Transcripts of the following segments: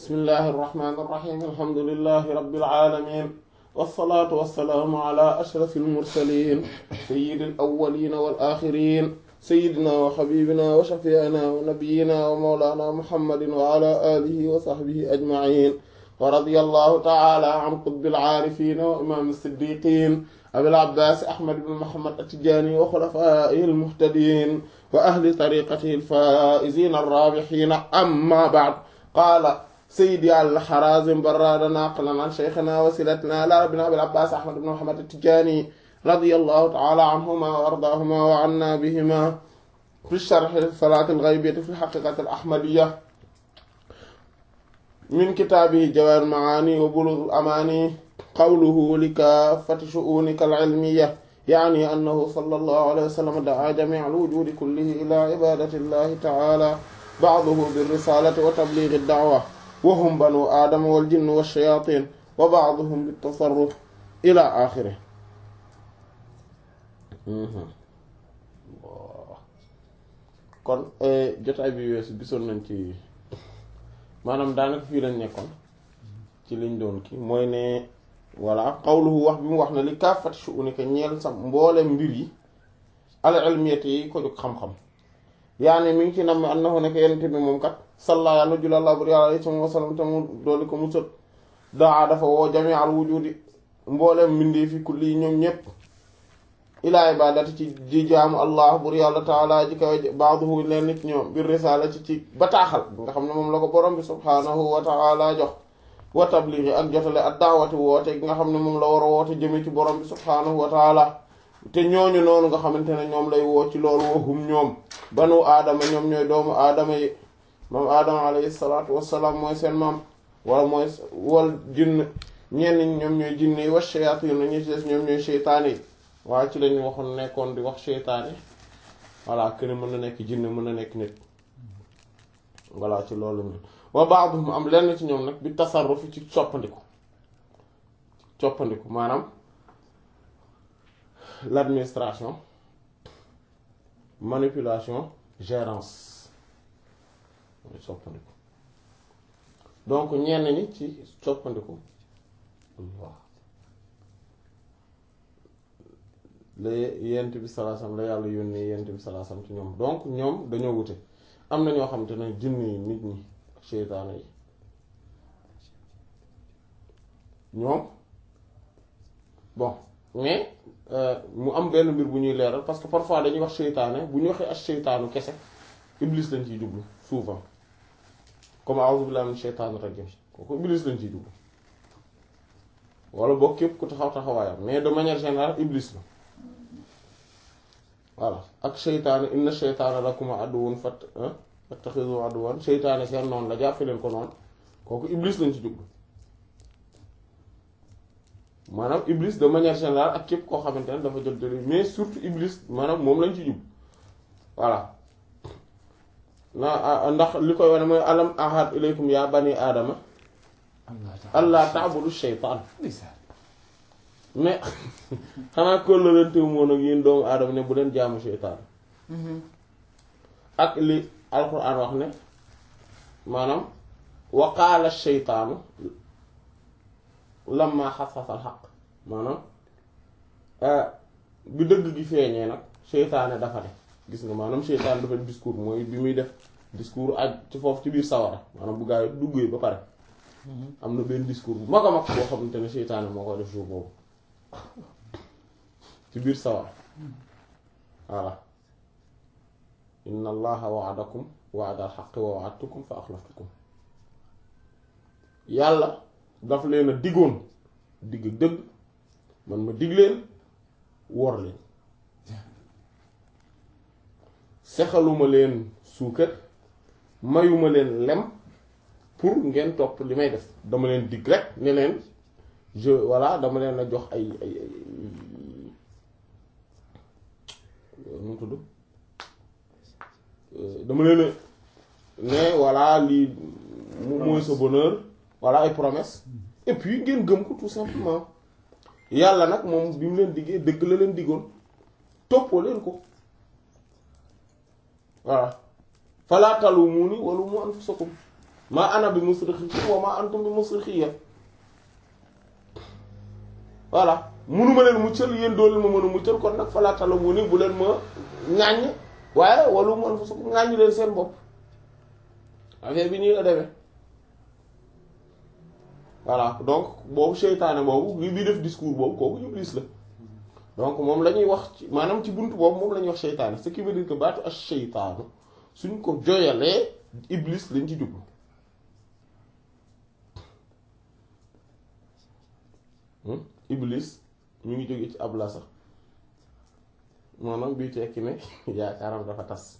bismillahi irrahmani irrahim alhamdulilahi rabbil alamin wasalaatu wasalaamu ala ashrafi almursalin sayidi alawalina wal axirin sayidina wa xabibina wa shafiina wa nabiyina wa mawlana muhammadin wa ala alihi wa sahbihi ajmain wa radiya allahu taala an qutbil aarifin wa imam siddiqin abil abbas ahmad ibn muhammad atijani wa xulafaihi almuhtadin wa ahli tariqatihi alfaizin arrabixin amma ba'd qaala سيدي على الحرازم براد ناقلا عن شيخنا وسيلتنا إلى ربنا أبي العباس أحمد بن محمد التجاني رضي الله تعالى عنهما وأرضاهما وعنا بهما في الشرح الصلاة الغيبية في الحقيقة الأحمدية من كتابه جوار المعاني وبلوغ الأماني قوله لكافة شؤونك العلمية يعني أنه صلى الله عليه وسلم دعا جميع الوجود كله إلى عبادة الله تعالى بعضه بالرسالة وتبليغ الدعوة وهم بنو آدم والجن والشياطين وبعضهم بالتصرف إلى آخره kon jotaay bi weesu gisoon nañ ci maanaam daanaka fii lañ nekkoon ci liñ doon ki mooy ne voilà xawluhu wax bi mu wax ne li kaafati shu'unika ñeel sa mboolem mbir yi al ilmiyati yi ko jóg xam-xam yaani mi ngi ci nam annahu nekk yenente bi moom kat salla yàlla julallah bur yàlla alayhi wa sallam te mu dooli ko mu sët daa dafa woo jami al wujudi mbooleem mbindee fi kulli ñoom ñépp ilaa ibadati ci di jaamu allah bur yàlla taala ji kaw baaduhu leen nit ñoom bir risala ci ci bataaxal bi nga xam ne moom la ko borom bi subhaanahu wa taala jox wa tabligi ak jotale ak daawati woote gi nga xam ne moom la war a woote jëme ci borom bi subhaanahu wa taala te ñooñu noonu nga xamante ne ñoom lay woo ci loolu waxum ñoom banu aadama ñoom ñooy doomu aadama yi moom aadama alayhi salaatu wassalaam mooy seen maam wala mooy wal jinn ñenn ñi ñoom ñooy jinn yi wa shayatin ñu ci des ñoom ñooy seytaane yi waaye ci lañu waxoon nekkoon di wax seytaane voilà kenn mën na nekk jinn mën na nekk nit voilà ci loolu mi wa ba'dhum am lenn ci ñoom nag bi tasarruf ci coppandiku coppandiku maanaam l'administration manipulation gérance mooy soppandiku donc ñenn ñi ci soppandiku waaw la yent bi salaasam la yàlla yónnee yent bi salaasam ci ñoom donc ñoom dañoo wute am na ñoo xamante ne jinn yi nit ñi ak seytaane yi ñoom bon mais mu am benn mbir bu ñuy leeral parce que parfois dañuy wax seytaane bu ñu waxee ak seytaanu kese iblis lañ ciy jublu souvent comme a'udhu billahi minash shaytanir rajim kooku iblis lañ ciy jublu wala boog képp ku taxaw taxawaayam mais de manière générale iblis la voilà ak seytaane inna shaytana lakum aduwwun fat fattakhidhu aduwwan seytaane seen noonu la jàppe leen ko noonu kooku iblis lañ ci jublu maanaam iblis de manière générale ak képp koo xamante ne dafa jël jël mais surtout iblis maanaam moom lañ ci jub voilà na ndax li koy wane mooy alam ahad ilaykum ya bani aadama allah ta'budu shaytaan mais xanaa kóllërantewu moon ak yéen doomu aadama ne bu leen jaamu shaytaan ak li alquran wax ne maanaam wa qaala shaytaanu lamma xasasa al xaq maanaam bi dëgg gi feeñee nag seytaane dafa def gis nga maanaam seytaane dafa discours mooy bi muy def discours aj ci foofu ci biir sawara maanaam bu gaa yi duggee ba pare am na benn discours bu mag a mag boo xamante ne seytaane moo koy def jour boobu ci biir sawara voilà inna allaha wa'adakum wa'da al xaqi wa wa'adtukum fa axlaftukum yàlla daf leen a diggoon digg dëgg man ma dig leen wor leen sexaluma leen suukar mayuma leen lem pour ngeen topp li may def dama leen dig rek ne leen je voilà dama leen a jox ay ay ay nu mu tudd dama leen a ne voilà lii mooy sa bonheur voilà ay promesse et puis ngeen gëm ko tout simplement yàlla nag moom bi mu leen diggee dëgg la leen diggoon toppoo leen ko voilà falaa talumuuni walumu anfusakum maa ana bi musrikhikum wa maa antum bi musrikhiyya voilà munuma leen muccal yéen dooleel ma mën a muccal kon nag falaa talumuni bu leen ma ŋàññ waaye walu man fa su ko ŋàññ leen seen bopp affaire bi nii la demee voilà donc boobu seytaane boobu li bi def discours boobu kooku iblis la donc moom la ñuy wax ci maanaam ci buntu boobu moom la ñuy wax seytaane ce qui veut dire que baatu ak seytaanu suñ ko joyalee iblis lañ ci jublu iblis ñu ngi jóge ci abla sax maanaam bii tekki ne yaakaaram dafa tas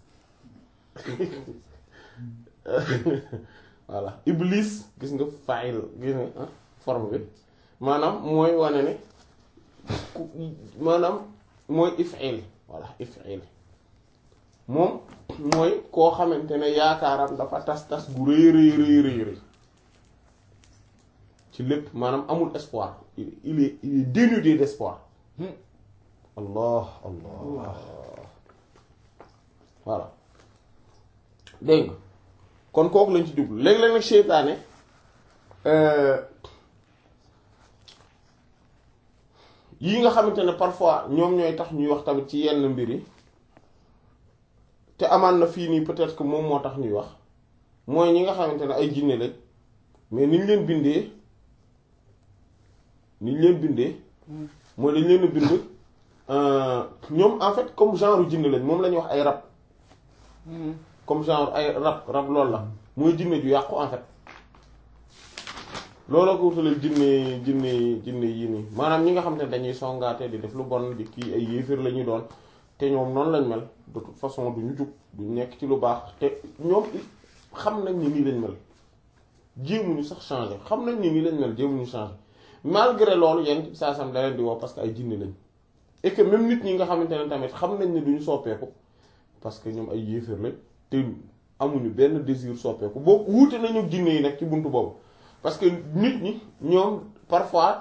voilà iblis gis nga fayil gis nga forme bi maanaam mooy wane ne ku maanaam mooy if'il voilà if'il moom mooy koo xamante ne yaakaaram dafa tas tas gu rëy rëy rëy rëy rëy ci lépp maanaam amul espoir il est il est dénudé d'espoir allah allah voilà dégg nga kon kooku lañ ci jublu léeg-léeg nag seytaane yi nga xamante ne parfois ñoom ñooy tax ñuy wax tamit ci yenn mbir yi te amaan na fii nii peut-être que moom moo tax ñuy wax mooy ñi nga xamante ne ay jinne lañ mais niñ leen bindee niñ leen bindee mooy dañ leen a bind ñoom en fait comme genre jinne lañ moom la ñuy wax ay rab comme genre ay rab rab loolu la mooy jinne ju yàqu en fait looloo ko wutalee jinne jinne jinne yii nii maanaam ñi nga xam ne dañuy songaate di def lu bon di kii ay yéefir la ñuy doon te ñoom noonu lañ mel de toute façon duñu jug duñu nekk ci lu baax te ñoom xam nañ ni nii lañ mel jéemuñu sax changer xam nañ ni nii lañ mel jéemuñu changer malgré loolu yenn saa sam da leen di woo parce que ay jinne lañ et que même nit ñi nga xamante ne tamit xam nañ ne duñu soppeeku parce que ñoom ay yéefir lañ te amuñu benn désir soppeeku boo wuute nañu jinne yi nag ci buntu boobu parce que nit ñi ñoom parfois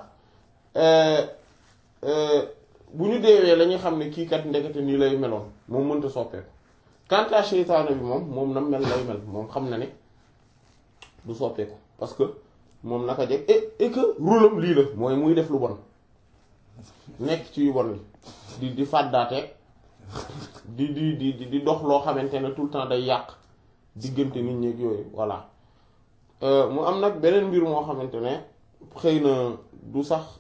bu ñu deewee la ñuy xam ne kii kat ndekete nii lay meloon moom mënta soppeeku quant à seytaane bi moom moom na mel lay mel moom xam na ne du soppeeku parce que moom naka jeg et et que rôlam lii la mooy muy def lu bon nekk ci yu bon li di di fàddaateeg di di di di dox loo xamante ne tout le temps day yàq diggante nit ñi ak yooyu voilà mu am nag beneen mbir moo xamante ne xëy na du sax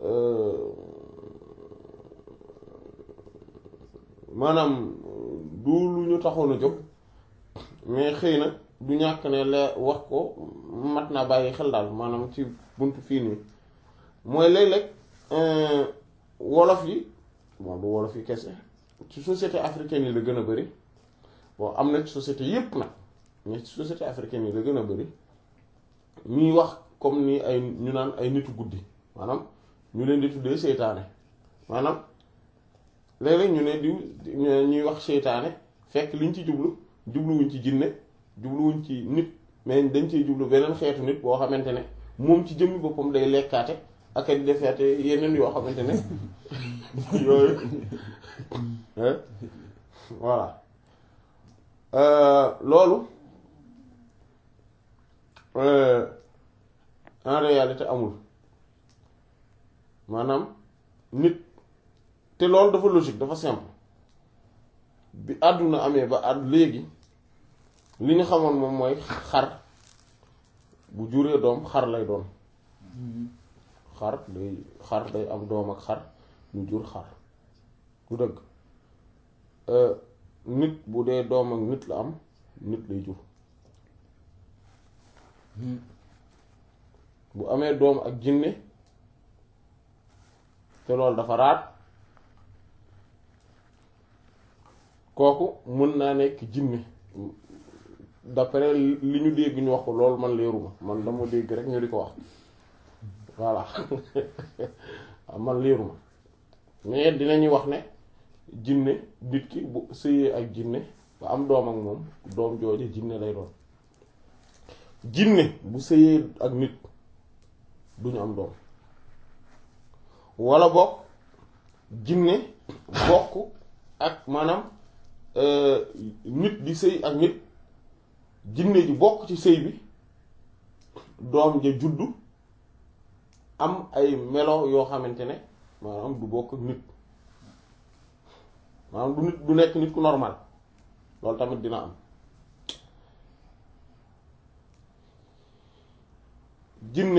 maanaam du lu ñu taxoon a jóg mais xëy na du ñàkk ne la wax ko mat naa bàyyi xel daal maanaam ci buntu fii nii mooy léeg-léeg wolof yi bon du wolof yi kese ci société africaine yi la gën a bari bon am na ci société yépp nag mais ci société africaine yi la gën a bari ñuy wax comme ni ay ñu naan ay nitu guddi maanaam ñu leen di tuddee seytaane maanaam léeg-léeg ñu ne diw ñuy wax seytaane fekk liñ ci jublu jubluwuñ ci jinne jubluwuñ ci nit mais dañ ciy jublu beneen xeetu nit boo xamante ne moom ci jëmmi boppam day lekkaate ak di defeete yeneen yoo xamante ne yooyu voilà loolu en réalité amul maanaam nit te loolu dafa logique dafa simple bi àdduna amee ba àdd léegi li ñu xamoon moom mooy xar bu juree doom xar lay doon xar day xar day am doom ak xar ñu jur xar du dëgg nit bu dee doom ak nit la am nit lay jur bu amee doom ak jinne te loolu dafa raat kooku mën naa nekk jinne d'après li ñu dégg ñu wax ko loolu man leeruma man dama dégg rek ñu di ko wax voilà man leeruma mais dinañuy wax ne jinne nit ki bu sëyee ak jinne ba am doom ak moom doom jooju jinne lay doon jinne bu sëyee ak nit duñu am doom walla bokk jinne bokk ak maanaam nit di sëy ak nit jinne ji bokk ci sëy bi doom ja juddu am ay melo yoo xamante ne maanaam du bokk ak nit maanaam du nit du nekk nit ku normal loolu tamit dina am jinne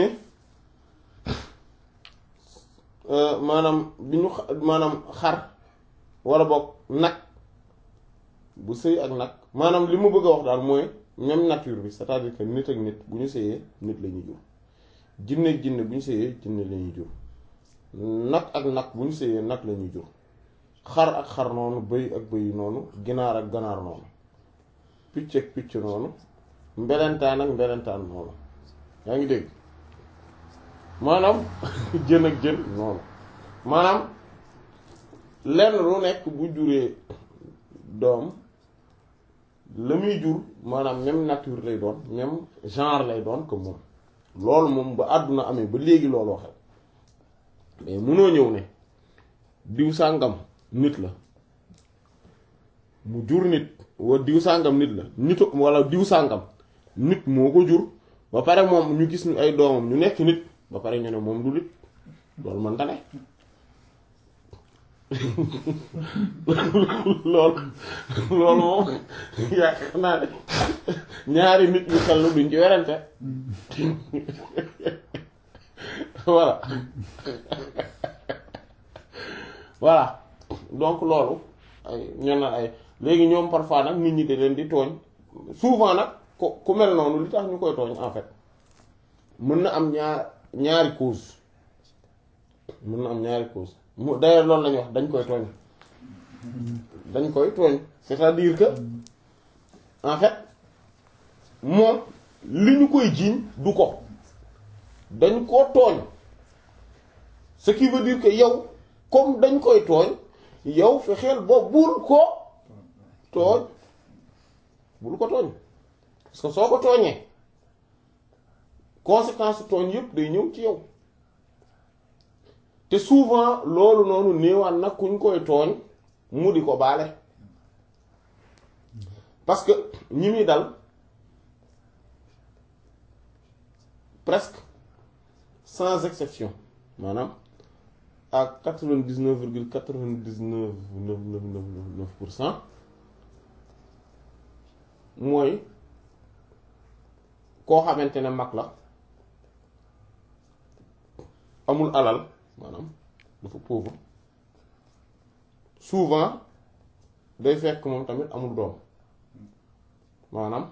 maanaam bi ñu maanaam xar walla boog nag bu sëy ak nag maanaam li mu bëgg a wax daal mooy même nature bi c'est-à-dire que nit ak nit bu ñu sëyee nit la ñuy jur jinne ak jinne bu ñu sëyee jinne la ñuy jur nag ak nag bu ñu sëyee nag la ñuy jur xar ak xar noonu bëy ak bëy noonu ginaar ak ganaar noonu picc ak picc noonu mbelentaan ak mbelentaan noonu yaa ngi dégg maanaam jën ak jën noonu maanaam lenn lu nekk bu juree doom la muy jur maanaam même nature lay doon même genre lay doon que moom loolu moom ba àdduna amee ba léegi looloo xew mais munoo ñëw ne diw sàngam nit la mu jur nit wa diw sàngam nit la nit walla diw sàngam nit moo ko jur ba pare moom ñu gis ñu ay doomam ñu nekk nit ba pare ñu ne moom du nit loolu mën ta ne loolu loolu moom yaakaar naa ne ñaari nit ñu xellu duñ ci werante voilà voilà donc loolu ay ñen na ay léegi ñoom parfois nag nit ñi da leen di tooñ souvent nag ku ku mel noonu li tax ñu koy tooñ en fait mën na am ñaar ñaari cause mën na am ñaari cause mu d'ailleurs loolu lañuy wax dañ koy tooñ dañ koy tooñ c'est-à-dire que en fait moom li ñu koy jiiñ du ko dañ koo tooñ ce qui veut dire que yow comme dañ koy tooñ yow fexeel ba bul ko tooñ bul ko tooñ parce que soo ko tooñee conséquence tooñ yëpp day ñëw ci yow te souvent loolu noonu néewaan nag kuñ koy tooñ mu di ko baale parce que ñi muy dal presque sans exception maanaam à quatre-vingt-dix-neuf virgule quatre-vingt-dix-neuf neuf neuf neuf neuf pour cent mooy koo xamante ne mag la amul alal maanaam dafa pauvre souvent day fekk moom tamit amul doom maanaam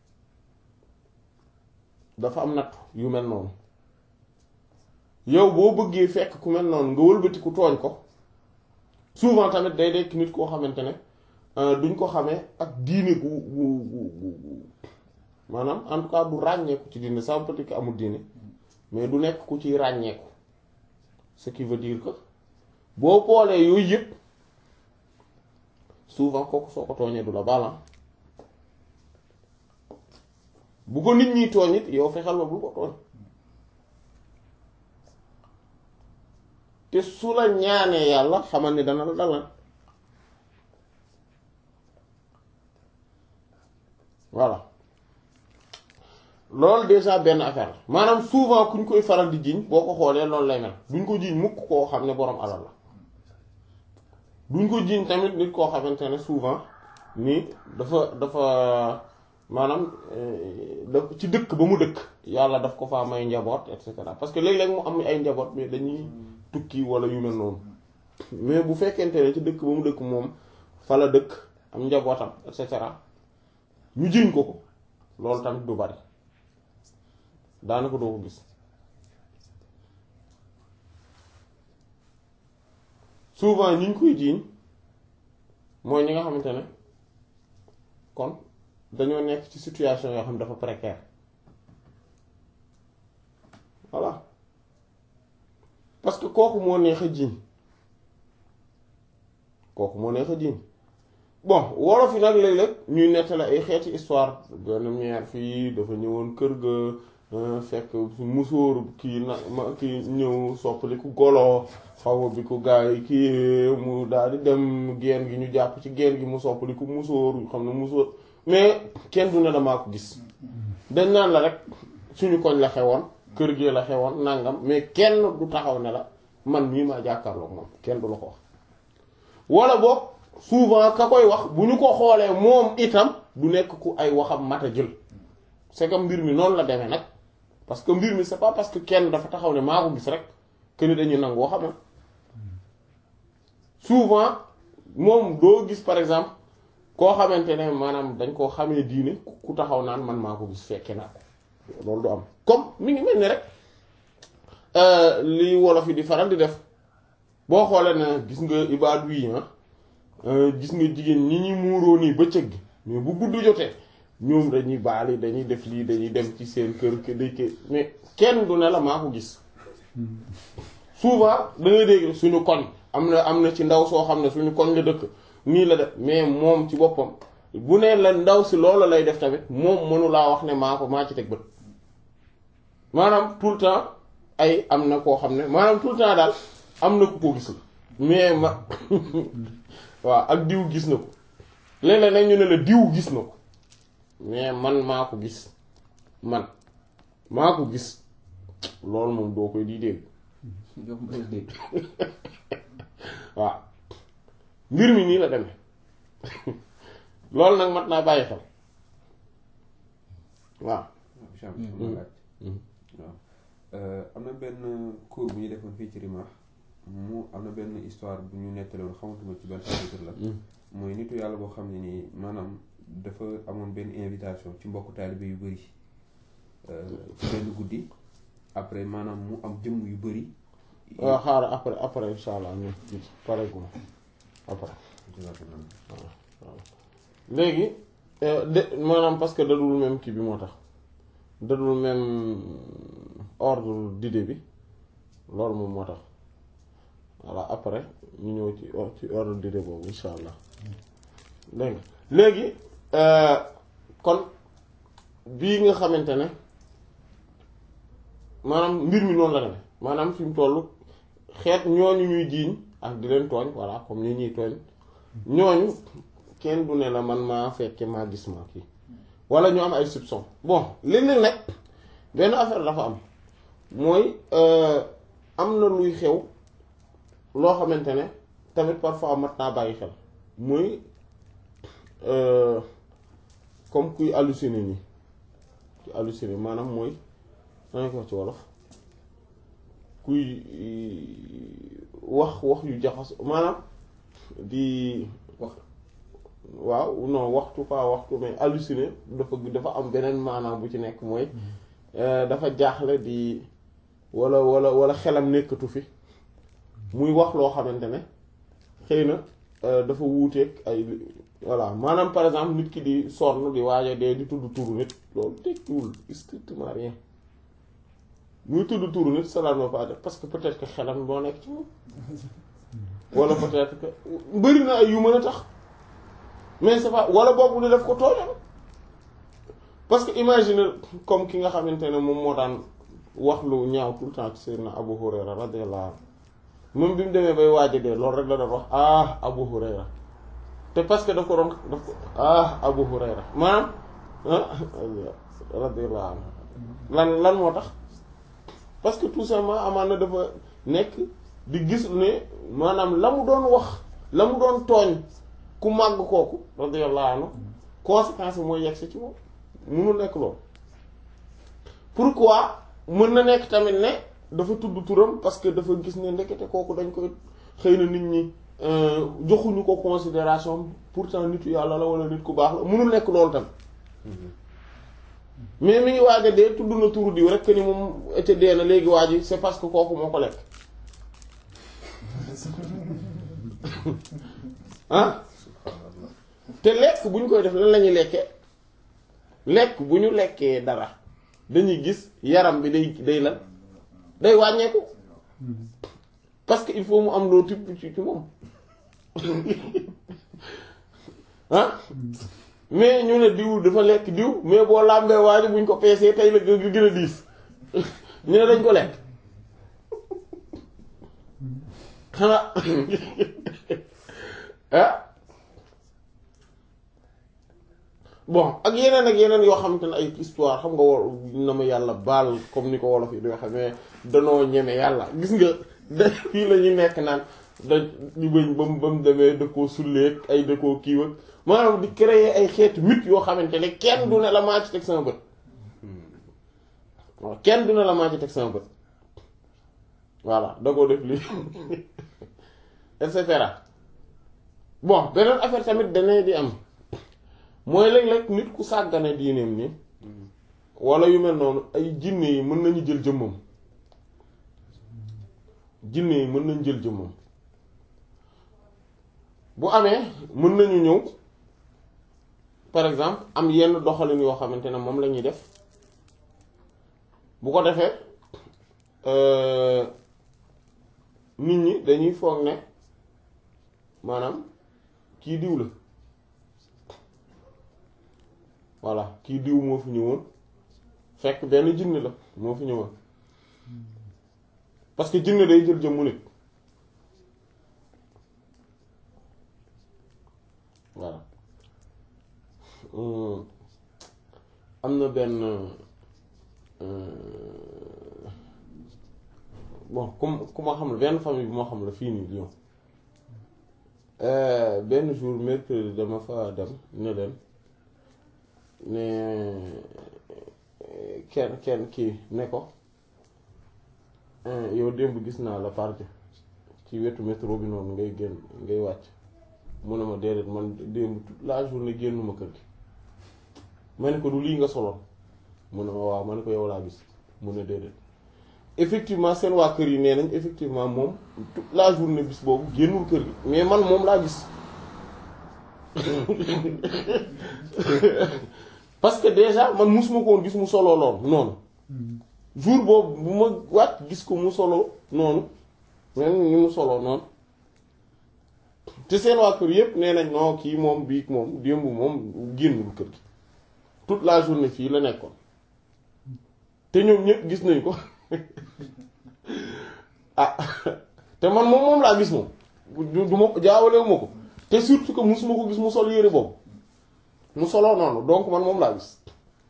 dafa am natt yu mel noonu yow boo bëggee fekk ku mel noonu nga wëlbati ku tooñ ko souvent tamit day dekk nit koo xamante ne duñ ko xamee ak diine gu gu gu gu maanaam en tout cas du ràññeeku ci diine ça veut pas dire que amul diine mais du nekk ku ciy ràññeeku ce qui veut dire que boo boolee yooyu yëpp souvent kooku soo ko tooñee du la balan bu ko nit ñi tooñ it yow fexeel ba bul ko tooñ te su la ñaanee yàlla xamal ni dana la dalal voilà loolu déjà benn affaire la maanaam souvent kuñ koy faral di jiiñ boo ko xoolee loolu lay mel duñ ko jiiñ mukk koo xam ne boroom alal la duñ ko jiiñ tamit nit koo xamante ne souvent ni dafa dafa maanaam da ci dëkk ba mu dëkk yàlla daf ko faa may njaboot et cetera parce que léeg-léeg mu am ay njaboot mais dañuy tukki wala yu mel noonu mais bu fekkente ne ci dëkk ba mu dëkk moom fa la dëkk am njabootam et cetera ñu jiiñ ko ko loolu tamit du bari daanaka doo ko gis souvent ñi ñu koy jiiñ mooy ñi nga xamante ne kon dañoo nekk ci situation yoo xam ne dafa précaire voilà parce que kooku moo neex a jiiñ kooku moo neex a jiiñ bon wolof yi nag léeg-léeg ñuy nettali ay xeeti histoire benn meer fii dafa ñëwoon kër ga fekk musóor kii na ma kii ñëw soppali ku golo xaw bi ku gaa yi kii mu daal di dem geen gi ñu jàpp ci geen gi mu soppali ku musóor xam ne musóor mais kenn du ne damaa ko gis dañ naan la rek suñu koñ la xewoon kër gi la xewoon nangam mais kenn du taxaw ne la man mii maa jàkkaarloog moom kenn du la ko wax wala boog souvent ka koy wax bu ñu ko xoolee moom itam du nekk ku ay waxam mat a jël c'est que mbir mi noonu la demee nag parce que mbir mi c'est pas parce que kenn dafa taxaw ne maa ko gis rek que ni dañuy nangu waxam souvent moom doo gis par exemple koo xamante ne maanaam dañ koo xamee diine ku taxaw naan man maa ko gis fekke naa ko loolu du am comme mi ngi mel ni rek li wolof yi di faral di def boo xoolee ne gis nga ibaadu yi gis nga jigéen ñi ñi muuroo nii bëccëg gi mais bu gudd jotee ñoom dañuy baali dañuy def lii dañuy dem ci seen kër kër mais kenn du ne la maa ko gis souvent da ngay dégg suñu koñ am na am na ci ndaw soo xam ne suñu koñ la dëkk nii la def mais moom ci boppam bu ne la ndaw si loolu lay def tamit moom mënu laa wax ne maa ko maa ci teg bët maanaam tout le temps ay am na koo xam ne maanaam tout le temps daal am na ku ko gis la mais ma waaw ak diw gis na ko léeg-léeg nag ñu ne la diw gis na ko mais man maa ko gis man maa ko gis loolu moom doo koy di dégg waaw mbir mi nii la demee loolu nag mat naa bàyyi xel waaw waaw am na benn cours bu ñu defoon fii ci Rimah mu am na benn histoire bu ñu nettaloon xamatuma ci benn chapitre la mooy nitu yàlla boo xam ne nii maanaam dafa amoon benn invitation ci mbokku taalibe yu bëri ci benn guddi après maanaam mu am jëmm yu bëri waaw xaaral après après insha allah ñu pare gu après waaw léegi de maanaam parce que dadul même kii bi moo tax dadul même ordre d'idée bi loolu moom moo tax voilà après ñu ñëw ci ci ordre d'idée boobu insha allah dégg nga léegi kon bii nga xamante ne maanaam mbir mi noonu la demee maanaam fi mu toll xeet ñooñu ñuy jiiñ ak di leen tooñ voilà comme ni ñuy tooñ ñooñu kenn du ne la man maa fekke maa gis maa kii wala ñu am ay soupçon bon léeg-léeg nag benn affaire dafa am mooy am na luy xew loo xamante ne tamit parfois mat naa bàyyi xel muy comme kuy halluciner nii kuy halluciner maanaam mooy danañ ko wax ci wolof kuy wax wax yu jaxas maanaam di wax waaw non waxtu pas waxtu mais halluciner dafa dafa am beneen maanaam bu ci nekk mooy dafa jaaxle di walla walla walla xelam nekkatu fi muy wax loo xamante ne xëy na dafa wuuteeg ay voilà maanaam par exemple nit ki di sonn di waaja dee di tudd turu nit loolu tekkiwul strictement rien muy tudd turu nit cela ne veut pas dire parce que peut-être que xelam moo nekk ci moom wala peut-être que bëri na ay yu mën a tax mais c'est pas wala boobu ni def ko tooñal parce que imagine comme ki nga xamante ne moom moo daan wax lu ñaaw tout le temps ci Seydina Abu Hurayra radiyallahu anhu moom bi mu demee bay waaja dee loolu rek la doon wax ah Abu Hurayra te parce que daf ko doon daf ko ah Abu Hurayra maanaam radiyallahu anhu lan lan moo tax parce que tout simplement amaan na dafa nekk di gis ne maanaam la mu doon wax la mu doon tooñ ku màgg kooku radiyallahu anhu conséquence bi mooy yegg si ci moom munul nekk loolu pourquoi mën na nekk tamit ne dafa tudd turam parce que dafa gis ne ndekete kooku dañ koy xëy na nit ñi joxuñu ko considération pourtant nitu yàlla la wala nit ku baax la munul nekk loolu tamit mais mi ngi waaj a dee tudd na turu diw rek ni moom ca dee na léegi waaj yi c'est parce que kooku moo ko lekk ah te lekk bu ñu koy def lan la ñuy lekkee lekk bu ñu lekkee dara dañuy gis yaram bi day day lan day wàññeeku parce que il faut mu am loo tibb ci ci moom ah mais ñu ne diw dafa lekk diw mais boo làmbee waaji buñ ko peesee tey la gën gën a diis ñu ne dañ ko lekk xanaa ah bon ak yeneen ak yeneen yoo xamante ne ay histoire xam nga war na ma yàlla baal comme ni ko wolof yi di waxe mais danoo ñeme yàlla gis nga da fii la ñu nekk naan da ñu bëñ ba mu ba mu demee da koo sulleeg ay da koo kiiw ak maanaam di créer ay xeetu mythe yoo xamante ne kenn du ne la maa ci teg sama bët waaw kenn du ne la maa ci teg sama bët voilà da koo def lii et cetera bon beneen affaire tamit danee di am mooy léeg-léeg nit ku sàggane diineem ni wala yu mel noonu ay jinne yi mën nañu jël jëmmam jinne yi mën nañu jël jëmmam bu amee mën nañu ñëw par exemple am yenn doxalin yoo xamante ne moom la ñuy def bu ko defee nit ñi dañuy foog ne maanaam kii diw la voilà kii diw moo fi ñëwoon fekk benn jinne la moo fi ñëwoon parce que jinne day jël jëmmu nit voilà am na benn bon ku ku ma xam la benn famille bi moo xam la fii nii Lyon benn jour mercredi dama fa dem ne leen ne kenn kenn kii ne ko yow démb gis naa la parti ci wetu métro bi noonu ngay génn ngay wàcc mu ne ma déedéet man démb toute la journée génnuma kër gi ma ne ko du lii nga soloon mu ne ma waaw ma ne ko yow laa gis mu ne déedéet effectivement seen waa kër yi nee nañ effectivement moom toute la journée bis boobu génnul kër gi mais man moom laa gis parce que déjà man musuma ko woon gis mu solo lool noonu jour boobu bu ma wàcc gis ko mu solo noonu même ni mu solo noonu te seen waa kër yépp nee nañ non kii moom bii moom démb moom génnul kër gi toute la journée fii la nekkoon te ñoom ñépp gis nañ ko ah te man moom moom laa gis moom du du ma jaawalewu ma ko te surtout que musuma ko gis mu sol yére boobu mu soloo noonu donc man moom laa gis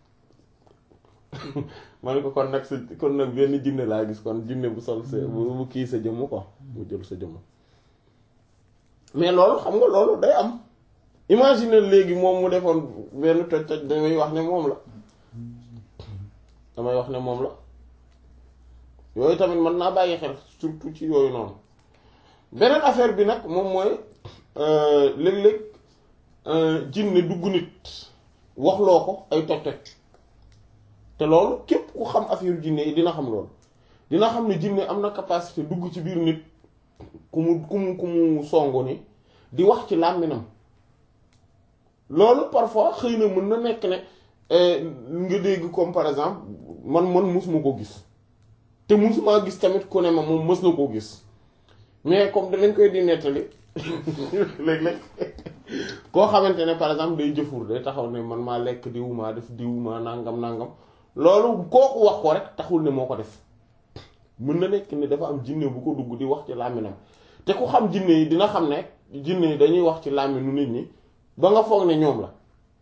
ma ne ko kon nag sa kon nag benn jinne laa gis kon jinne bu sol sa bu kii sa jëmm quoi mu jël sa jëmm mais loolu xam nga loolu day am imagine léegi moom mu defoon benn toj toj damay wax ne moom la damay wax ne moom la yooyu tamit mën naa bàyyi xel surtout ci yooyu noonu beneen affaire bi nag moom mooy léeg-léeg jinne dugg nit waxloo ko ay toj toj te loolu képp ku xam affaire jinne yi dina xam loolu dina xam ne jinne am na capacité dugg ci biir nit ku mu ku mu ku mu songu ni di wax ci làmminam loolu parfois xëy na mën na nekk ne nga dégg comme par exemple man man musuma ko gis te musuma gis tamit ku ne ma moom mës na koo gis mais comme danañ koy di nettali léeg-léeg koo xamante ne par exemple day jëfur day taxaw ne man maa lekk diw maa def diw maa nangam nangam loolu kooku wax ko rek taxul ne moo ko def mën na nekk ni dafa am jinne bu ko dugg di wax ci làmminam te ku xam jinne yi dina xam ne jinne yi dañuy wax ci làmminu nit ñi ba nga foog ne ñoom la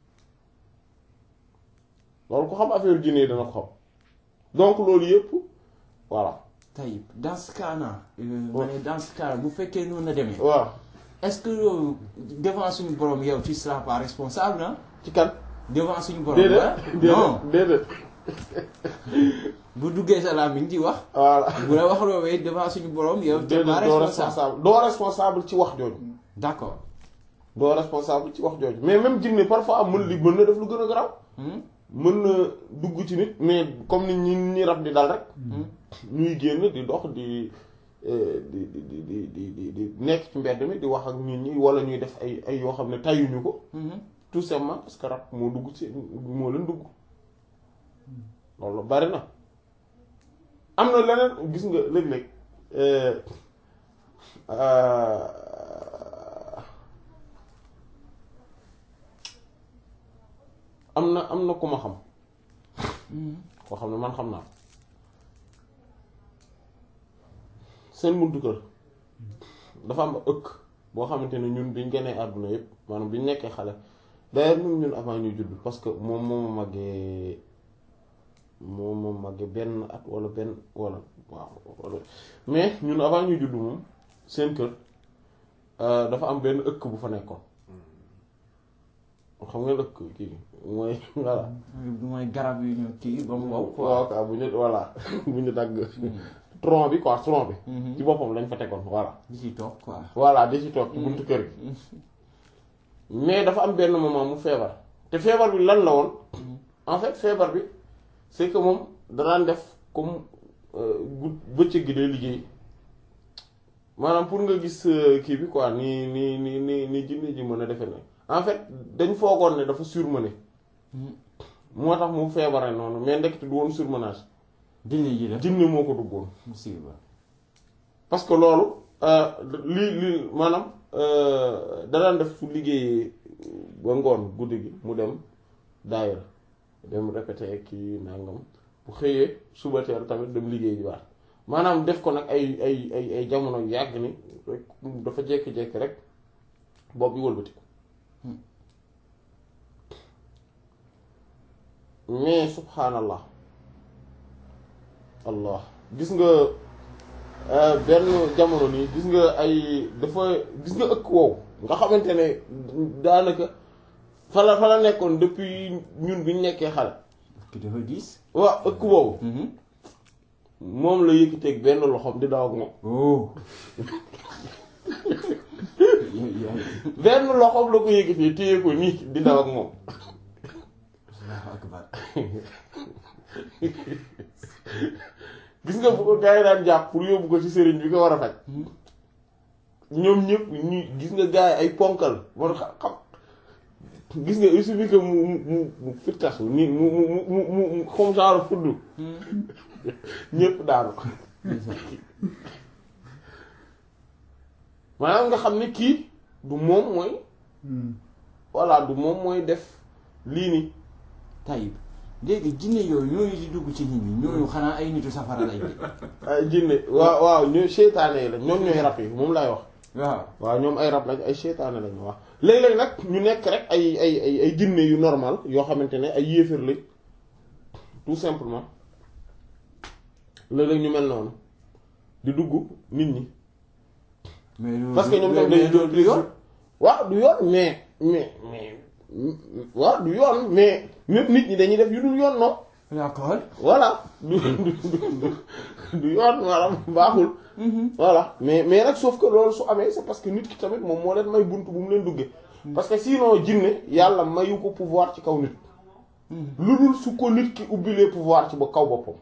loolu ku xam affaire jinne yi dana ko xam donc loolu yëpp voilà. tayib dans ce cas là. ma ne dans ce cas bu fekkee noonu la demee. waaw est-ce que yow devant suñu borom yow tu seras pas responsable ah. ci kan. devant suñu borom. déedéet non déedéet bu duggee sa làmmiñ di wax. voilà. bu la wax loowee devant suñu borom yow. tu déedéet pas doo responsable responsable doo responsable ci wax jooju. d'accord. doo responsable ci wax jooju mais même jinne parfois mën li mën na def lu gën a garaaw. Hmm? mën na dugg ci nit mais comme ni ñi ñi rab di dal rek. ñuy génn di dox di eh, di di di di di di di nekk ci mbedd mi di wax ak nit ñi wala ñuy def ay ay yoo xam ne tayuñu ko. Mhm. tout simplement parce que rab moo dugg ci moo leen dugg loolu bari na am na leneen gis nga léeg-léeg euh, euh, am na am na ku ma xam Mhm. koo xam ne man xam naa ko seen buntu kër dafa am ëkk boo xamante ne ñun biñ gënee àdduna yépp maanaam biñ nekkee xale d'ailleurs même ñun avant ñuy judd parce que moom moom màggee moom moom màggee benn at wala benn wala waaw wala mais ñun avant ñuy judd moom seen kër euh, dafa am benn ëkk bu fa nekkoon xam nga ëkk kii mooy voilà du mooy garab yu ñu kii ba mu wow quoi. waaw quoi bu ñu voilà bu ñu dagg tronc bi quoi tronc bi Mhm. ci boppam lañ fa tegoon voilà di ci toog quoi. voilà di ci toog ci buntu kër gi mais dafa am benn moment mu feebar te feebar bi lan la woon en fait feebar bi c'est que moom danaan def comme euh, gu bëccëg gi day liggéey maanaam pour nga gis euh, kii bi quoi ni ni ni ni ni jinne ji mën a defe ne en fait dañ foogoon ne dafa surmené moo tax mu feebare noonu mais ndekete du woon surmenage dina ji la. jinne moo ko duggoon musiba. parce que loolu euh, li li maanaam euh, da daan def su liggéeyee ba ngoon guddi gi mu dem daayira dem répété kii nangam bu xëyee suba teel tamit dem liggéey waat maanaam def ko nag ay ay ay ay jamono yu yàgg ni rek dafa jékki-jékki rek bopp bi wëlbati ko mais subhanallah allah gis nga euh, benn jamono nii gis nga ay dafa gis nga ëkk woowu nga xamante ne daanaka fa la fa la nekkoon depuis ñun bi ñu nekkee xale ki dafa diis. waaw ëkk woowu moom la yëkkiteeg benn loxoom di daw ak moom oh. yow yaa benn loxoom la ko yëkkitee téye ko nii di daw ak moom Allahu akbar. gis nga bu ko gars yi daan jàpp pour yóbbu ko ci sëriñ bi ko war a faj ñoom ñëpp ñu gis nga gars yi ay ponkal moo tax xam gis nga il suffit que mu mu mu mu fittasu nii mu mu mu mu mu mu comme genre fudd ñëpp daanu maanaam nga xam ne kii du moom mooy voilà du moom mooy def lii nii Tayib léegi jinne yooyu ñooñu di dugg ci nit ñi ñooñu xanaa ay nitu safara lay de. ay jinne waaw waaw ñooy seytaane yi lañ ñoom ñooy rab yi moom laay wax waaw. waaw ñoom ay rab lañ ay seytaane lañ wax léeg-léeg nag ñu nekk rek ay ay ay ay jinne yu normal yoo xamante ne ay yéefar lañ tout simplement léeg-léeg ñu mel noonu di dugg nit ñi mais loolu parce que ñoom tam mais dañuy loolu du yoon. waaw du yoon mais mais mais waaw du yoon mais même nit ñi dañuy def yu dul yoon non d'accord. voilà du du du du yoon maanaam baaxul voilà mais mais nag sauf que loolu su amee c'est parce que nit ki tamit moom moo leen may bunt bu mu leen duggee parce que sinon jinne yàlla mayu ko pouvoir ci kaw nit lu dul su ko nit ki ubbilee pouvoir ci ba kaw boppam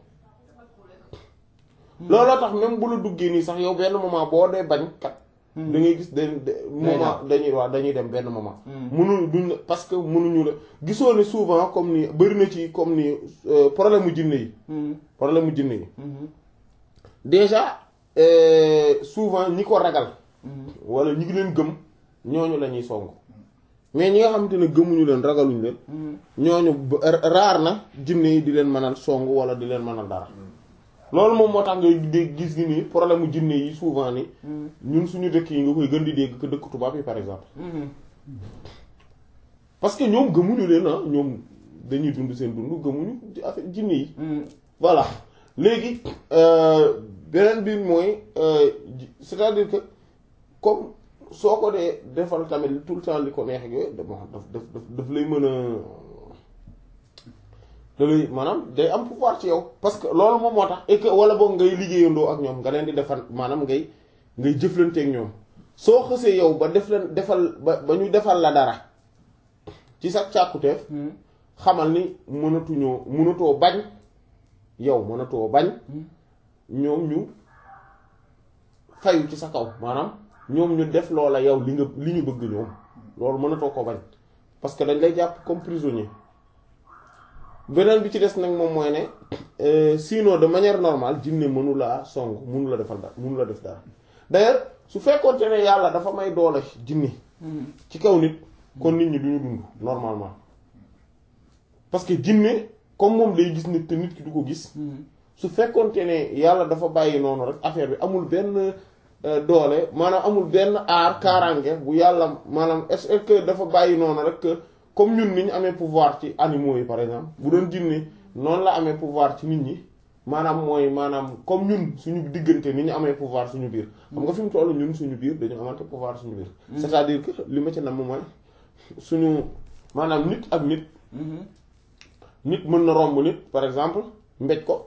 looloo tax même bu la duggee nii sax yow benn moment boo dee bañ kat da ngay gis dañ moment dañuy waaw dañuy dem benn moment mënu duñ parce que mënuñu la gisoo ne souvent comme ni bari na ci comme ni euh, problème mu jinne yi problème mu jinne yi déjà euh, souvent ñi ko ragal wala ñi ngi leen gëm ñooñu la ñuy song mais ñi nga xamante ne gëmuñu leen ragaluñu leen ñooñu ba- raar na jinne yi di leen mënal song wala di leen mënal dara loolu moom moo tax ngay dégg gis gi nii problème mu jinne yi souvent ni ñun suñu dëkk yi nga koy gën di dégg que dëkk tubaab yi par exemple parce que ñoom gëmuñu leen ah ñoom dañuy dund seen dund gëmuñu ci affaire jinne yi voilà léegi euh, beneen bi mooy euh, ji- c'est-à-dire que comme soo ko dee defal tamit tout le temps li ko neex ak yooyu daf daf daf daf lay mën a da lay maanaam day am pouvoir ci yow parce que loolu moom moo tax et que wala boog ngay liggéeyandoo ak ñoom nga leen di defal maanaam ngay ngay jëflanteeg ñoom soo xësee yow ba def leen defal ba ba ñu defal la dara ci sa càkkuteef xamal ni mënatuñoo mënatoo bañ yow mënatoo bañ ñoom ñu fayu ci sa kaw maanaam ñoom ñu def loola yow li nga li ñu bëgg ñoom loolu mënatoo ko bañ parce que dañ lay jàpp comme prisonnier beneen bi ci des nag moom mooy ne euh, sinon de manière normale jinne mënu laa song mënu la defal dara mënu la def dara d'ailleurs su fekkoonte ne yàlla dafa may doole jinne ci kaw nit kon nit ñi duñu dund normalement parce que jinne comme moom day gis nit te nit ki du ko gis su fekkoonte ne yàlla dafa bàyyi noonu rek affaire bi amul benn euh, doole maanaam amul benn aar kaaraange bu yàlla maanaam est-ce que dafa bàyyi noonu rek que comme ñun ni ñu amee pouvoir ci animaux yi par exemple bu doon jinne noonu la amee pouvoir ci nit ñi maanaam mooy maanaam comme ñun suñu diggante ni ñu amee pouvoir suñu biir xam nga fi mu toll ñun suñu biir dañu amante pouvoir suñu biir c'est-à-dire que li ma ci nam mooy suñu maanaam nit ak nit nit mën na romb nit par exemple mbéj ko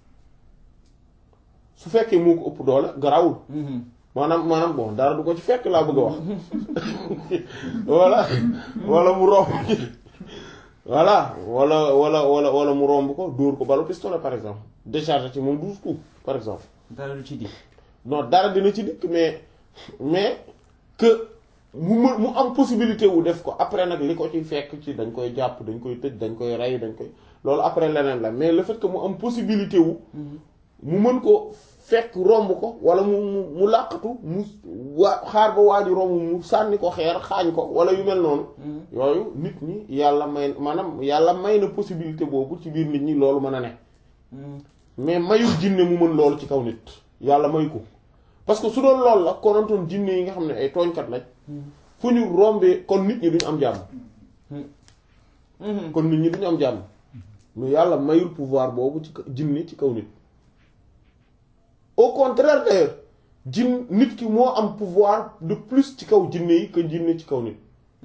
su fekkee moo ko ëpp doole garawul maanaam maanaam bon dara du ko ci fekk laa bëgg a wax wala wala mu romb voilà wala wala wala wala mu romb ko dóor ko balu pistolet par exemple décharger ci moom douze coups par exemple dara du ci di non dara dina ci dikk mais mais que mu mën mu am possibilité wu def ko après nag li ko ci fekk ci dañ koy jàpp dañ koy tëj dañ koy rey dañ koy loolu après leneen la mais le fait que mu am possibilité wu mu mën ko fekk romb ko wala mu mu mu làqatu mu waa xaar ba waa ji romb mu sànni ko xeer xaañ ko wala yu mel noonu yooyu nit ñi yàlla may maanaam yàlla may na possibilité boobu ci biir nit ñi loolu mën a ne mais mayul jinne mu mën loolu ci kaw nit yàlla may ko parce que su doon loolu la konantoon jinne yi nga xam ne ay tooñkat lañ fu ñu rombee kon nit ñi duñu am jàmm kon nit ñi duñu am jàmm mais yàlla mayul pouvoir boobu ci jinne ci kaw nit au contraire d'ailleurs jinn nit ki moo am pouvoir de plus ci kaw jinne yi que jinne ci kaw nit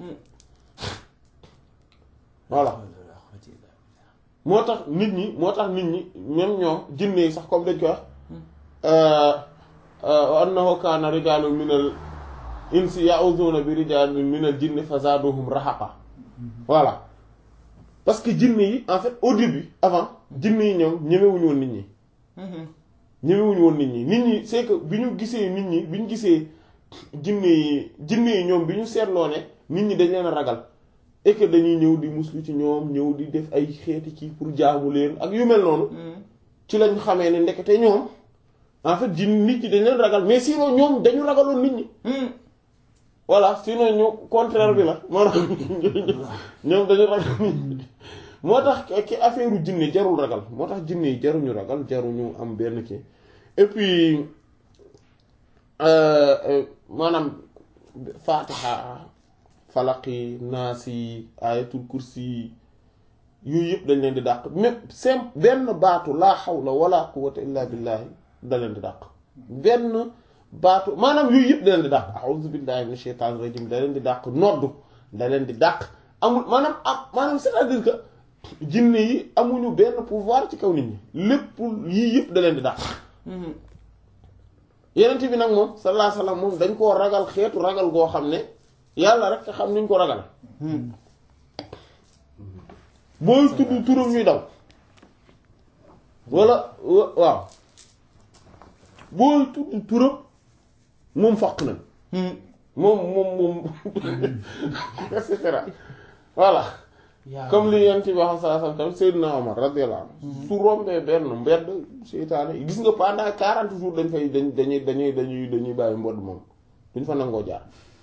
voilà moo tax nit ñi moo tax nit ñi même ñoom jinne yi sax comme dañ koy wax annahu kaana rijaalun minal insi ya'uduna bi rijaalin minal jinni fazaduhum rahaqa voilà parce que jinne yi en fait au début avant jinne yi ñoom ñemewuñu woon nit ñi ñemewuñu woon nit ñi nit ñi c'est que bi ñu gisee nit ñi bi ñu gisee jinne yi jinne yi ñoom bi ñu seetloo ne nit ñi dañ leen a ragal et que dañuy ñëw di muslu ci ñoom ñëw di def ay xeeti ci pour jaamu leen ak yu mel noonu ci lañ xamee ne ndekete ñoom en fait jinn nit ñi dañ leen ragal mais sinon ñoom dañu ragaloon nit ñi voilà sinon ñu contraire bi la moo tax ñoom dañu ragal nit ñi moo tax ki affaire u jinne jarul ragal moo tax jinne yi jaruñu ragal jaruñu am benn kii et puis maanaam faatiha falaqi naasi ayatul kursi yooyu yëpp dañ leen di dàq même sem benn baatu laa hawla wala quwwata illa billahi da leen di dàq benn baatu maanaam yooyu yëpp da leen di dàq a'udhu billahi minash shaitanir rajim da leen di dàq noddu da leen di dàq amul maanaam am maanaam c'est-à-dire que jinne yi amuñu benn pouvoir ci kaw nit ñi lépp yii yëpp da leen di dàq yenent bi nag moom sallallahu alayhi wasallam moom dañ koo ragal xeetu ragal goo xam ne yàlla rek xam niñ ko ragal booy tudd turam ñuy daw wala waaw booy tudd turam moom faq nañ moom moom moom et cetera voilà comme li yent bi wax saa sam tamit Seydina Omar radiyallahu anhu su rombee benn mbedd seytaane gis nga pendant quarante jours dañ fay dañ dañuy dañuy dañuy dañuy bàyyi mbodd moom duñ fa nangoo jaar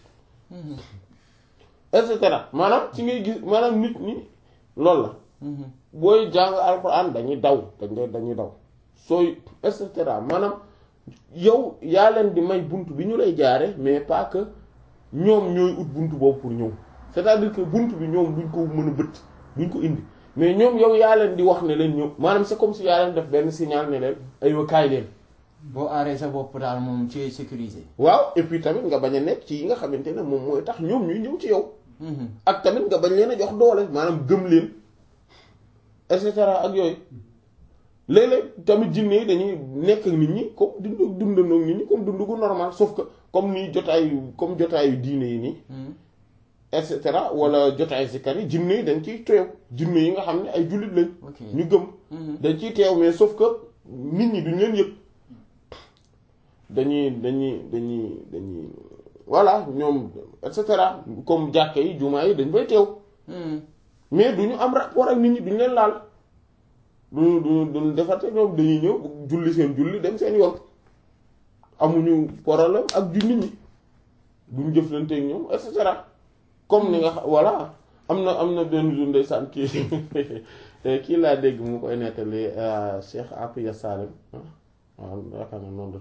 et cetera maanaam ci ngay gis maanaam nit ñi loolu la booy jàng alxuraan dañuy daw dañ dañuy daw sooy et cetera maanaam yow yaa leen di may bunt bi ñu lay jaare mais pas que ñoom ñooy ut bunt boobu pour ñëw c'est-à-dire que bunt bi ñoom duñ ko mën a bët duñ ko indi mais ñoom yow yaa leen di wax ne leen ñëw maanaam c'est comme si yaa leen def benn signal ne leen aywa kaay leen boo aaree sa bopp daal moom ci sécurisé waaw et puis tamit nga bañ a nekk ci yi nga xamante ne moom mooy tax ñoom ñuy ñëw ci yow ak tamit nga bañ leen a jox doole maanaam gëm leen et cetera ak yooyu léeg-léeg tamit jinne yi dañuy nekk ak nit ñi comme dund dundandoo nit ñi comme dund gu normal sauf que comme nii jotaayu comme jotaayu diine yi nii et cetera wala jotaay zikar yi jinne yi dañ ciy teew jinne yi nga xam ne ay jullit lañ ñu gëm dañ ciy teew mais sauf que nit ñi duñ leen yëg dañuy dañuy dañuy dañuy voilà ñoom et cetera comme jàkka yi jumaa yi dañ fay teew mais duñu am rapport ak nit ñi duñ leen laal duñu duñu duñu defarte ñoom dañuy ñëw julli seen julli dem seen yoon amuñu problème ak ju nit ñi duñ jëflanteeg ñoom et cetera comme ni nga xam voilà am na am na benn jour ndeysaan kii kii laa dégg mu koy nettali Cheikh Apiya Salim waaw yaakaar na noonu la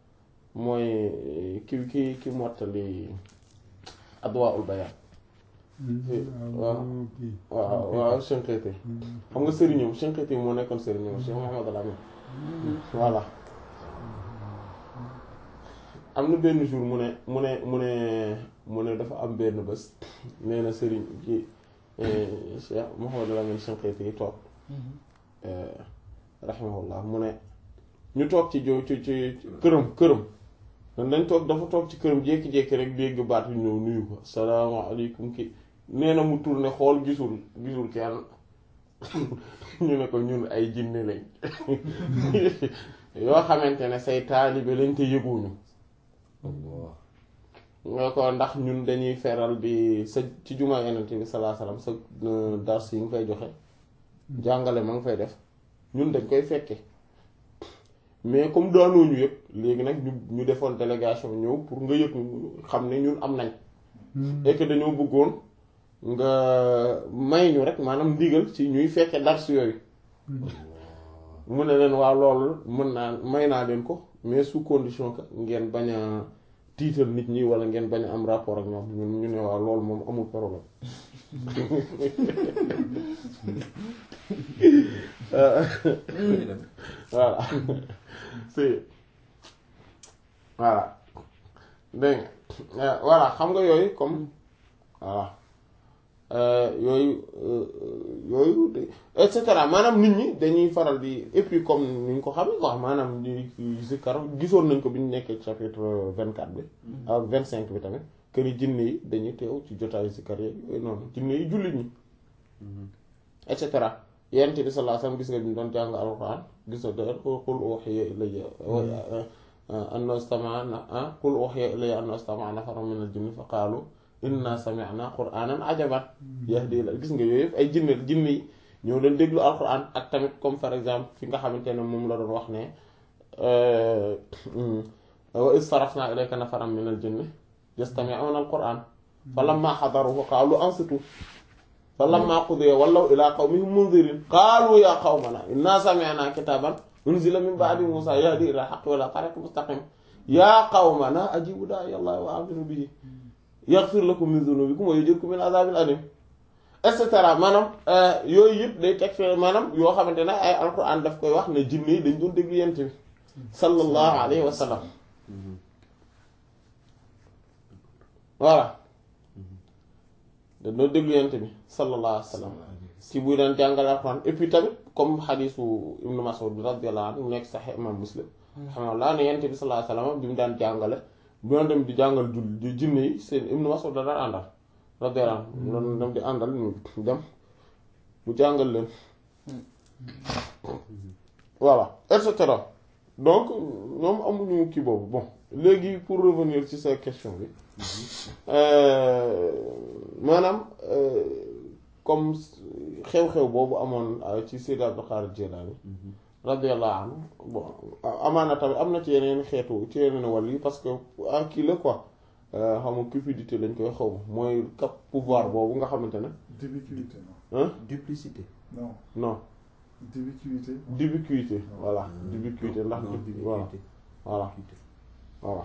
mooy ki ki ki mottali Adwaa'ul Bayaan waaw waaw waaw Shinqiti xam nga sëriñam Shinqiti moo nekkoon sëriñam Cheikh Mouhamed Al Amin voilà am na benn jour mu ne mu ne mu ne mu ne dafa am benn bés nee na sëriñ ci Cheikh Mouhamed Al Amin Shinqiti yi toog rahimahullah mu ne ñu toog ci jo ci ci këram këram dañ toog dafa toog ci këram jékki-jékki rek dégg baat yu ñëw nuyu ko salaamaaleykum ki nee na mu tourné xool gisul gisul kenn ñu ne ko ñun ay jinne lañ yoo xamante ne say taalibe lañ te yëguñu nga ko ndax ñun dañuy feral bi sa ci jumaa yenente bi salaa salaam sa dars yi nga fay joxe jàngale ma nga fay def ñun dañ koy fekke mais comme daanooñu yëpp léegi nag ñu ñu defoon délégation ñëw pour nga yëg xam ne ñun am nañ et que dañoo bëggoon nga may ñu rek maanaam ndigal ci ñuy fekke dars yooyu mu ne leen waaw loolu mën naa may naa leen ko mais sous condition que ngeen bañ a tiital nit ñi wala ngeen bañ a am rapport ak ñoom ñun ñu ne waaw loolu moom amul problème voilà si voilà dégg nga voilà xam nga yooyu comme voilà yooyu yooyu et cetera maanaam nit ñi dañuy faral di et puis comme ni ñu ko xam ne quoi maanaam ñuy zikkar gisoon nañ ko bi ñu nekkee chapitre vingt quatre bi ak vingt cinq bi tamit que ni jinne yi dañuy teew ci jotaayu zikkar yeeg yooyu noonu jinne yi jullit ñi et cetera yonent bi sallallahu alayhi wasallam gis nga bi ñu doon jàng alxuraan gis nga da qul uhiya ilayya annahu istama'a qul uhiya ilayya annahu istama'a nafarun min al-jinni fa qaalu inna sami'na qur'anan ajaban yahdi ila gis nga yooyu yëpp ay jinne jinne yi ñoo leen déglu alxuraan ak tamit comme par exemple fi nga xamante ne moom la doon wax ne wa iz sarafna ilayka nafaran min al-jinni yastami'una al-qur'an falamma hadaruhu qaalu ansitu falamma qudiya wallaw ila qawmihim munzirin qaalu ya qawmana inna sami'na kitaban unzila min ba'di musa yahdi ila al-haqqi wa ila tariqin mustaqim ya qawmana ajibu da'iya allahi wa aminu bihi yaghfir lakum min dhunubikum wa yujirkum min adhabin alim et cetera maanaam yooyu yëpp day teg fee maanaam yoo xamante ne ay alquran daf koy wax ne jinne yi dañ doon déglu yent bi sallallahu alayhi wa sallam voilà dañ doon déglu yent bi sallallahu alayhi wa sallam ci buy daan jàngale alquran et puis tamit comme xadiisu ibnu Mas'ud bi radiyallahu anhu mu nekk Sahih imam Muslim alhamdulilah ne yent bi sallallahu alayhi wa sallam bi mu daan jàngale bu doon dem di jàngal jul jinne yi seen ibnu Mas'ud da daan àndal radiyallahu anhu doon dem di àndal ñu dem mu jàngal leen voilà et cetera donc ñoom amuñu kii boobu bon léegi pour revenir ci sa question bi maanaam comme xew-xew boobu amoon ci Sayyid Abdul Qadir Jilani radiyallahu anhu bon amaana tamit am na ci yeneen xeetu ci yeneen wàll yi parce que ah kii la quoi xam nga cupidité lañ koy xaw ma mooy cap pouvoir boobu nga xamante ne. D'ubiquité non. hein duplicité. non non d'ubiquité. d'ubiquité voilà d'ubiquité ndax non voilà d'ubiquité. voilà voilà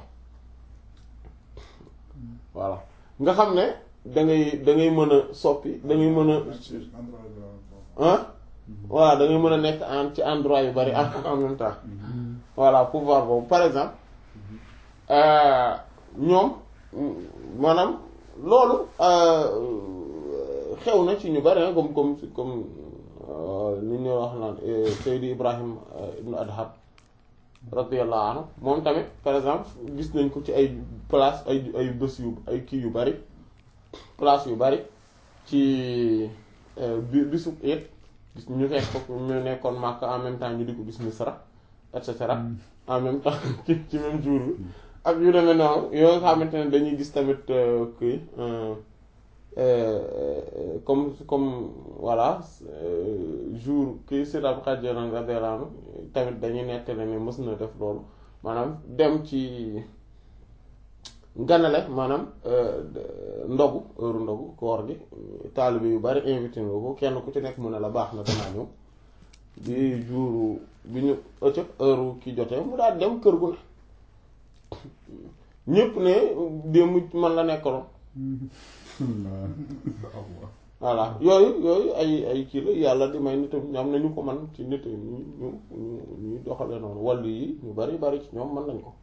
voilà nga xam ne da ngay da ngay mën a soppi da ngay mën a ci endroit bi la bon. ah voilà da ngay mën a nekk en ci endroit yu bari en en même temps voilà pouvoir boobu par exemple euh, ñoom mm, maanaam loolu euh, xew na ci ñu bari ah comme comme comme euh, li ñu wax naan euh, Seydi Ibrahim euh, ibnu Adham radiyallahu anhu moom tamit par exemple gis nañ ko ci ay place ay ay bés yu ay kii yu bari place yu bari ci euh, bi bisu it gis ñu fekk ko ñu nekkoon Makka en même temps ñu di ko gis Misra et cetera en même temps ci ci même jour bi ak yu demee noonu yoo xamante ne dañuy gis tamit euh, kii euh, euh, comme comme voilà euh, jour kii Seydi Abdul Qaadir Jilaani radiyallaahu anhu tamit dañuy nettali ne mës na def loolu maanaam dem ci ganale maanaam euh, ndogu heure ndogu koor gi taalibe yu bari invité nga ko kenn ku ci nekk mu ne la baax na danaa ñëw bi jour bi ñu ëccëg heure ki jotee mu daal dem kër gu ne ñépp ne démb man la nekkaloon voilà yooyu yooyu ay ay kii la yàlla di may nitam am na ñu ko man ci nit ñu ñu ñu ñuy doxale noonu wàllu yi ñu bari bari ci ñoom mën nañ ko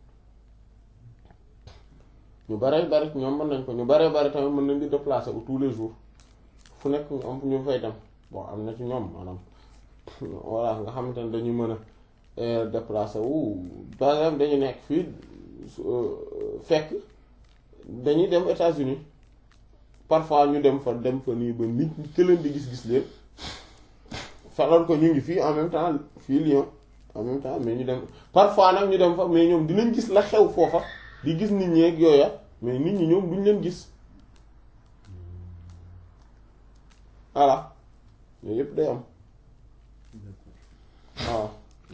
ñu bari bari ci ñoom mën nañ ko ñu bari bari tamit mën nañ di déplacer wu tous les jours fu nekk ñu am ñu fay dem bon am na ci ñoom maanaam voilà nga xamante ne dañu mën a déplacer wu par exemple dañu nekk fii fekk dañuy dem États-Unis parfois ñu dem fa dem fa nii ba nit ñi ke leen di gis-gis leen falal ko ñu ngi fii en même temps fii Lyon en même temps mais ñu dem parfois nag ñu dem fa mais ñoom dinañ gis la xew foofa di gis nit ñi ak yooya mais nit ñi ñoom duñ leen gis voilà yooyu yëpp day am waaw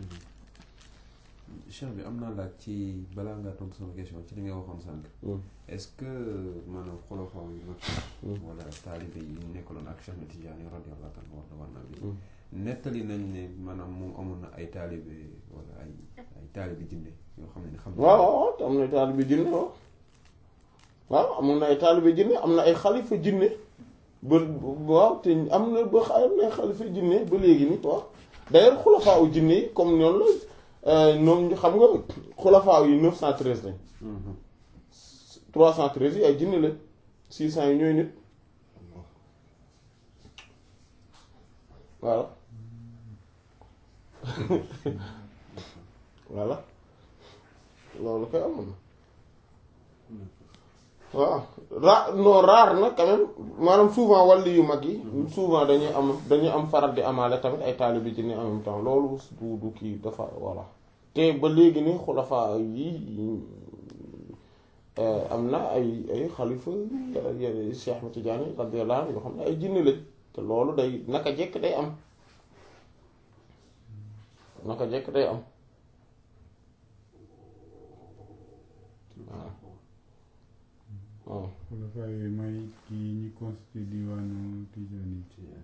cheikh bi am naa laaj ci balaa ngaa tontu sama question ci li nga waxoon sànq est-ce que maanaam xulafaa yu mag wala taalibe yi nekkaloon ak Cheikh na Tijaani radiyallahu anhu war na war naa bi nettali nañ ne maanaam moom amoon na ay taalibe wala ay ay taalibe jinne yoo xam ne xam waaw waaw am na taalibe jinne waaw waaw amoon na ay taalibe jinne am na ay xalifa jinne ba waaw te am na ba am na ay xalifa jinne ba léegi ni waaw d'ailleurs xulafaa u jinne yi comme noonu la ñoom ñu xam nga xulafaa yi 913 lañ 313 yi ay jinne lañ 600 yi ñooy nit voilà voilà loolu koy amoon na waaw ra non rare na quand même maanaam souvent wàllu yu mag yi souvent dañuy am dañuy am faral di amaale tamit ay taalibe jinne en même temps loolu du du kii dafa voilà te ba léegi ni xulafaa yi am na ay ay xalifa Cheikh Ahmed Tidiane radiyallahu anhu yoo xam ne ay jinne lañ te loolu day naka jekk day am naka jekk day am waaw waaw xulafaa yooyu mooy kii ñi constitué diwaanu Tijaani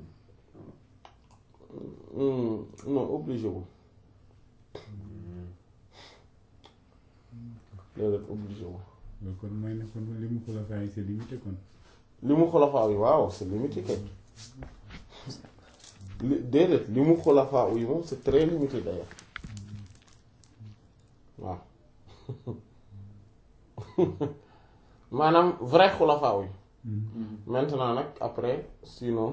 non obligé wu déedéet obligé wu loolu kon mooy ne kon li mu xulafaa yi c'est limité kon li mu xulafaa yi waaw c'est limité kay li déedéet li mu xulafaa yi moom c'est très limité d'ailleurs waaw maanaam vrai xulafaa yi maintenant nag après sinon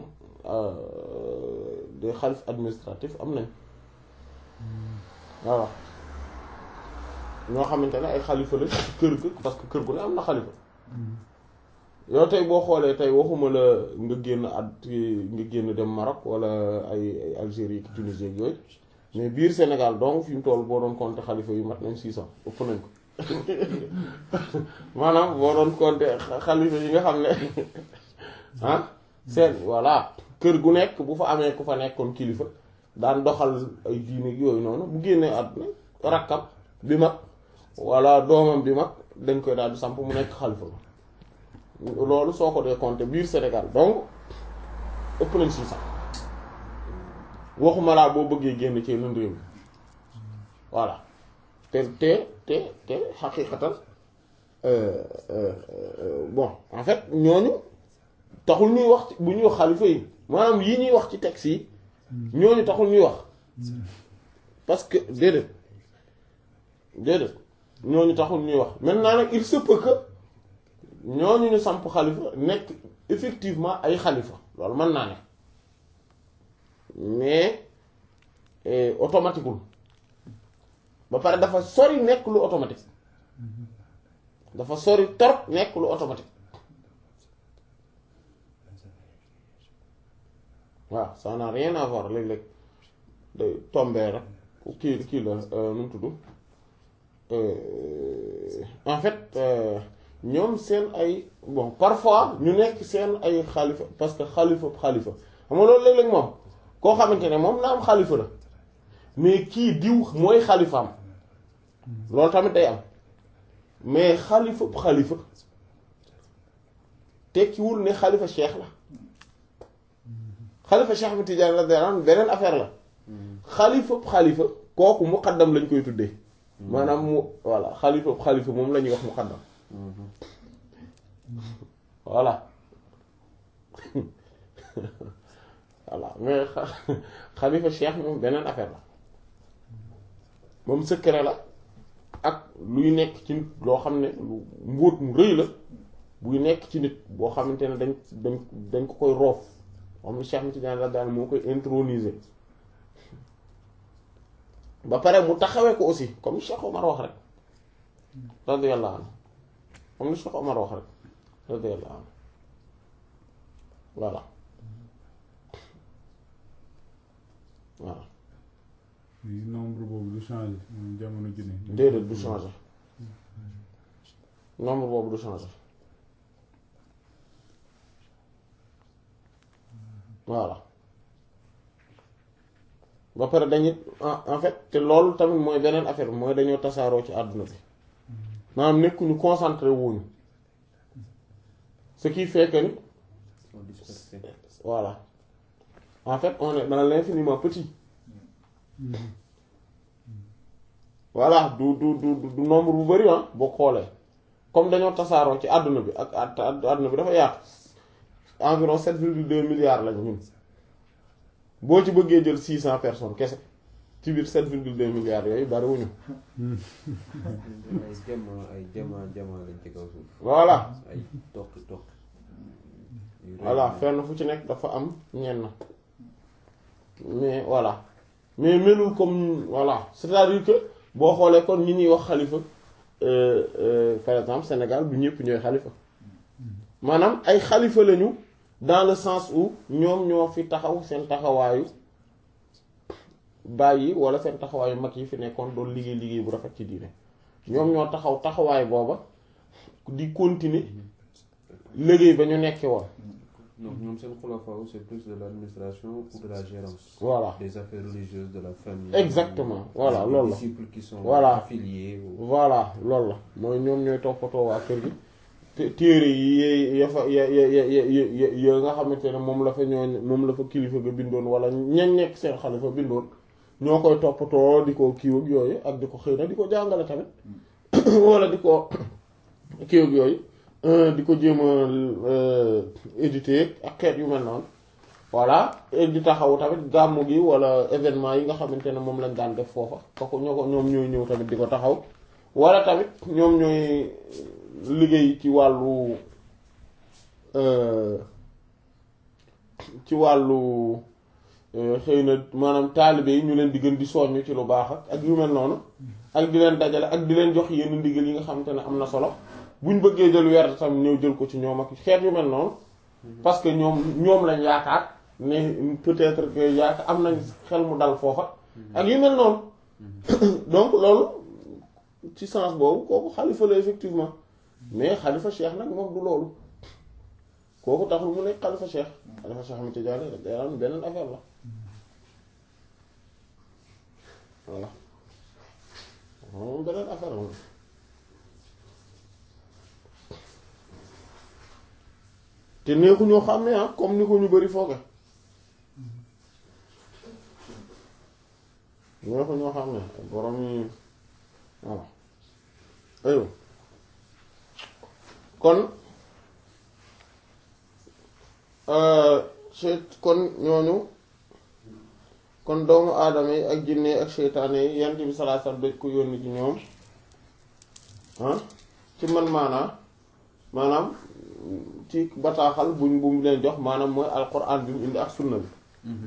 des xalif administratif am nañ voilà ñoo xamante ne ay xalifa la ci kër ga parce que kër gu ne am na xalifa yow tey boo xoolee tey waxuma la nga génn at nga génn dem Maroc wala ay ay Algérie ki Tunisie ak yooyu mais biir Sénégal donc fi mu toll boo doon compter xalifa yu mat nañ six cent ëpp nañ ko maanaam boo doon compter xalifa yi nga xam ne ah seen voilà kër gu nekk bu fa amee ku fa nekkoon kilifa daan doxal ay diine yooyu noonu bu génnee àdduna rakkam bi mag wala doomam bi mag dañ koy daal di samp mu nekk xalifa loolu soo ko dee compter biir Sénégal donc ëpp nañ six cent waxuma laa boo bëggee génn ci yeneen réew mi voilà te te te te xaqiiqatan bon en fait ñooñu taxul ñuy wax bu ñuy wax xalifa yi maanaam yi ñuy wax ci texte yi ñooñu taxul ñuy wax parce que déedéet déedéet ñooñu taxul ñuy wax maintenant nag il se peut que ñooñu ñu samp xalifa nekk effectivement ay xalifa loolu mën naa ne mais automatiqueul ba pare dafa sori nekk lu automatique dafa sori torop nekk lu automatique waaw ça n'a rien à voir léeg-léeg day tombé rek kii kii la nu mu tudd en fait ñoom seen ay bon parfois ñu nekk seen ay xalifa parce que xalifa xalifa xam nga loolu léeg-léeg moom koo xamante ne moom na am xalifa la mais kii diw mooy xalifaam loolu tamit day am mais xalifa xalifa tekkiwul ne xalifa cheikh la xalifa cheikh bi Tidiane la daan beneen affaire la xalifa xalifa kooku muqaddam lañ koy tuddee maanaam mu voilà xalifa xalifa moom la ñuy wax muqaddam voilà voilà mais xalifa cheikh moom beneen affaire la moom secret la ak luy nekk ci nit loo xam ne lu mbóot mu rëy la buy nekk ci nit boo xamante ne dañ dañ dañ ko koy roof xam ne Cheikh Tidiane la daal moo koy introniser ba pare mu taxawee ko aussi comme Cheikh Omar wax rek radiyallahu anhu comme ni Cheikh Omar wax rek radiyallahu anhu voilà voilà mais nombre boobu du changé moom jamono ju ne. déedéet du changer nombre boobu du changer voilà ba pare dañuy en en fait te loolu tamit mooy beneen affaire bi mooy dañoo tasaaroo ci àdduna bi maanaam nekkuñu concentré wuñu ce qui fait que ni sont dispersés. voilà en fait on est dans l'infiniment petit voilà du du du du nombre bu bari ah boo xoolee comme dañoo tasaaroo ci àdduna bi ak at àdduna bi dafa yaatu environ sept virgule deux milliards lañu ñun boo ci bëggee jël six cent personnes kese ci biir sept virgule deux milliards yooyu bariwuñu ay jama ay jama jama lañ ci kaw suuf. voilà ay toq toq. yu rëy voilà lañ. fenn fu ci nekk dafa am ñenn mais voilà mais melul comme voilà c'est-à-dire que boo xoolee kon ñi ñuy wax xalifa euh, euh, par exemple Sénégal du ñëpp ñooy xalifa maanaam ay xalifa lañu dans le sens où ñoom ñoo fi taxaw seen taxawaayu bàyyi wala seen taxawaayu mag yi fi nekkoon doon liggéey liggéey bu rafet ci diine ñoom ñoo taxaw taxawaay booba di continuer liggéey ba ñu nekkee woon non ñoom seen xulafaaw c'est plus de l'administration ou de la gérance. voilà des affaires religieuses de la famille. Exactement, voilà, des loolu la. disciples qui sont Voilà. affiliés. ou- voilà loolu la mooy ñoom ñooy toppatoo waa kër gi te téere yi ya fa ya ya ya ya ya ya nga xamante ne moom la fa ñooñ moom la fa kilifa ga bindoon wala ñañ nekk seen xalifa bindoon ñoo koy toppatoo di ko kiiw ak yooyu ak di ko xëy na di ko jàngale tamit wala di ko kiiw ak yooyu euh, di ko jéem a euh, éditer ak xeet yu mel noonu voilà et di taxaw tamit gàmmu gi wala événement yi nga xamante ne moom lañ daan def foofa kooku ñoo ko ñoom ñooy ñëw tamit di ko taxaw wala tamit ñoom ñooy liggéey ci wàllu euh, ci wàllu euh, xëy na maanaam taalibe yi ñu leen di gën di soññ ci lu baax ak ak yu mel noonu ak di leen dajale ak di leen jox yenn ndigal yi nga xamante ne am na solo buñ bëggee jël weer tam ñëw jël ko ci ñoom ak xeet yu mel noonu parce que ñoom ñoom lañ yaakaar ne peut-être que yaakaar am nañ xel mu dal foofa ak yu mel noonu donc loolu ci sens boobu kooku xalifa la effectivement mais xalifa cheikh nag moom du loolu kooku taxul mu nekk xalifa cheikh xalifa cheikh Ahmed Tidiane day am beneen affaire la voilà moom beneen affaire la te neexu ñoo xam ne ah comme ni ko ñu bari fooge neexu ñoo xam ne borom yi voilà aywa kon seyt kon ñooñu kon doomu aadama yi ak jinne yi ak seytaane yi yant bi salaa sallam dañ ko yónni ci ñoom ah ci man maanaa maanaam ci bataaxal buñ bu mu leen jox maanaam mooy alquran bi mu indi ak sunna bi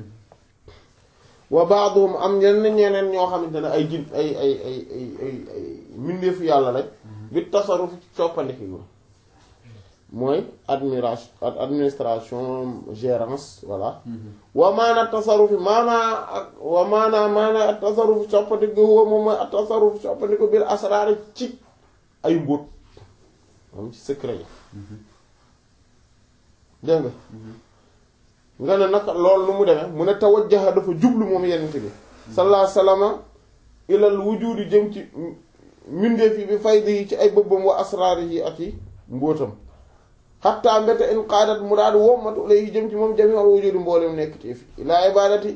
wa baaduhum am yenn ñeneen ñoo xamante ne ay jin ay ay ay ay ay ay mbindeefu yàlla lañ bi tasaruf coppandiki go mooy admiration administration gérance voilà wa maana tasarufi maanaa ak wa maanaa maanaa ak tasarufi coppandiko huwa moom mooy ak tasarufi coppandiko bil asraari ci ay mbóot moom ci secret yi dégg nga nga ne nag loolu nu mu demee mu ne tawajjaha dafa jublu moom yenent bi sallallahu alayhi wasallam ilal wujudi jëm ci mbindeef yi bi faydi yi ci ay bëbbam wa asraari yi ak yi mbóotam xattaa mbete in qaadat mu daal wommatu lay jëm ci moom jami al wujudi mboolem nekk ci fi ilaa ibadati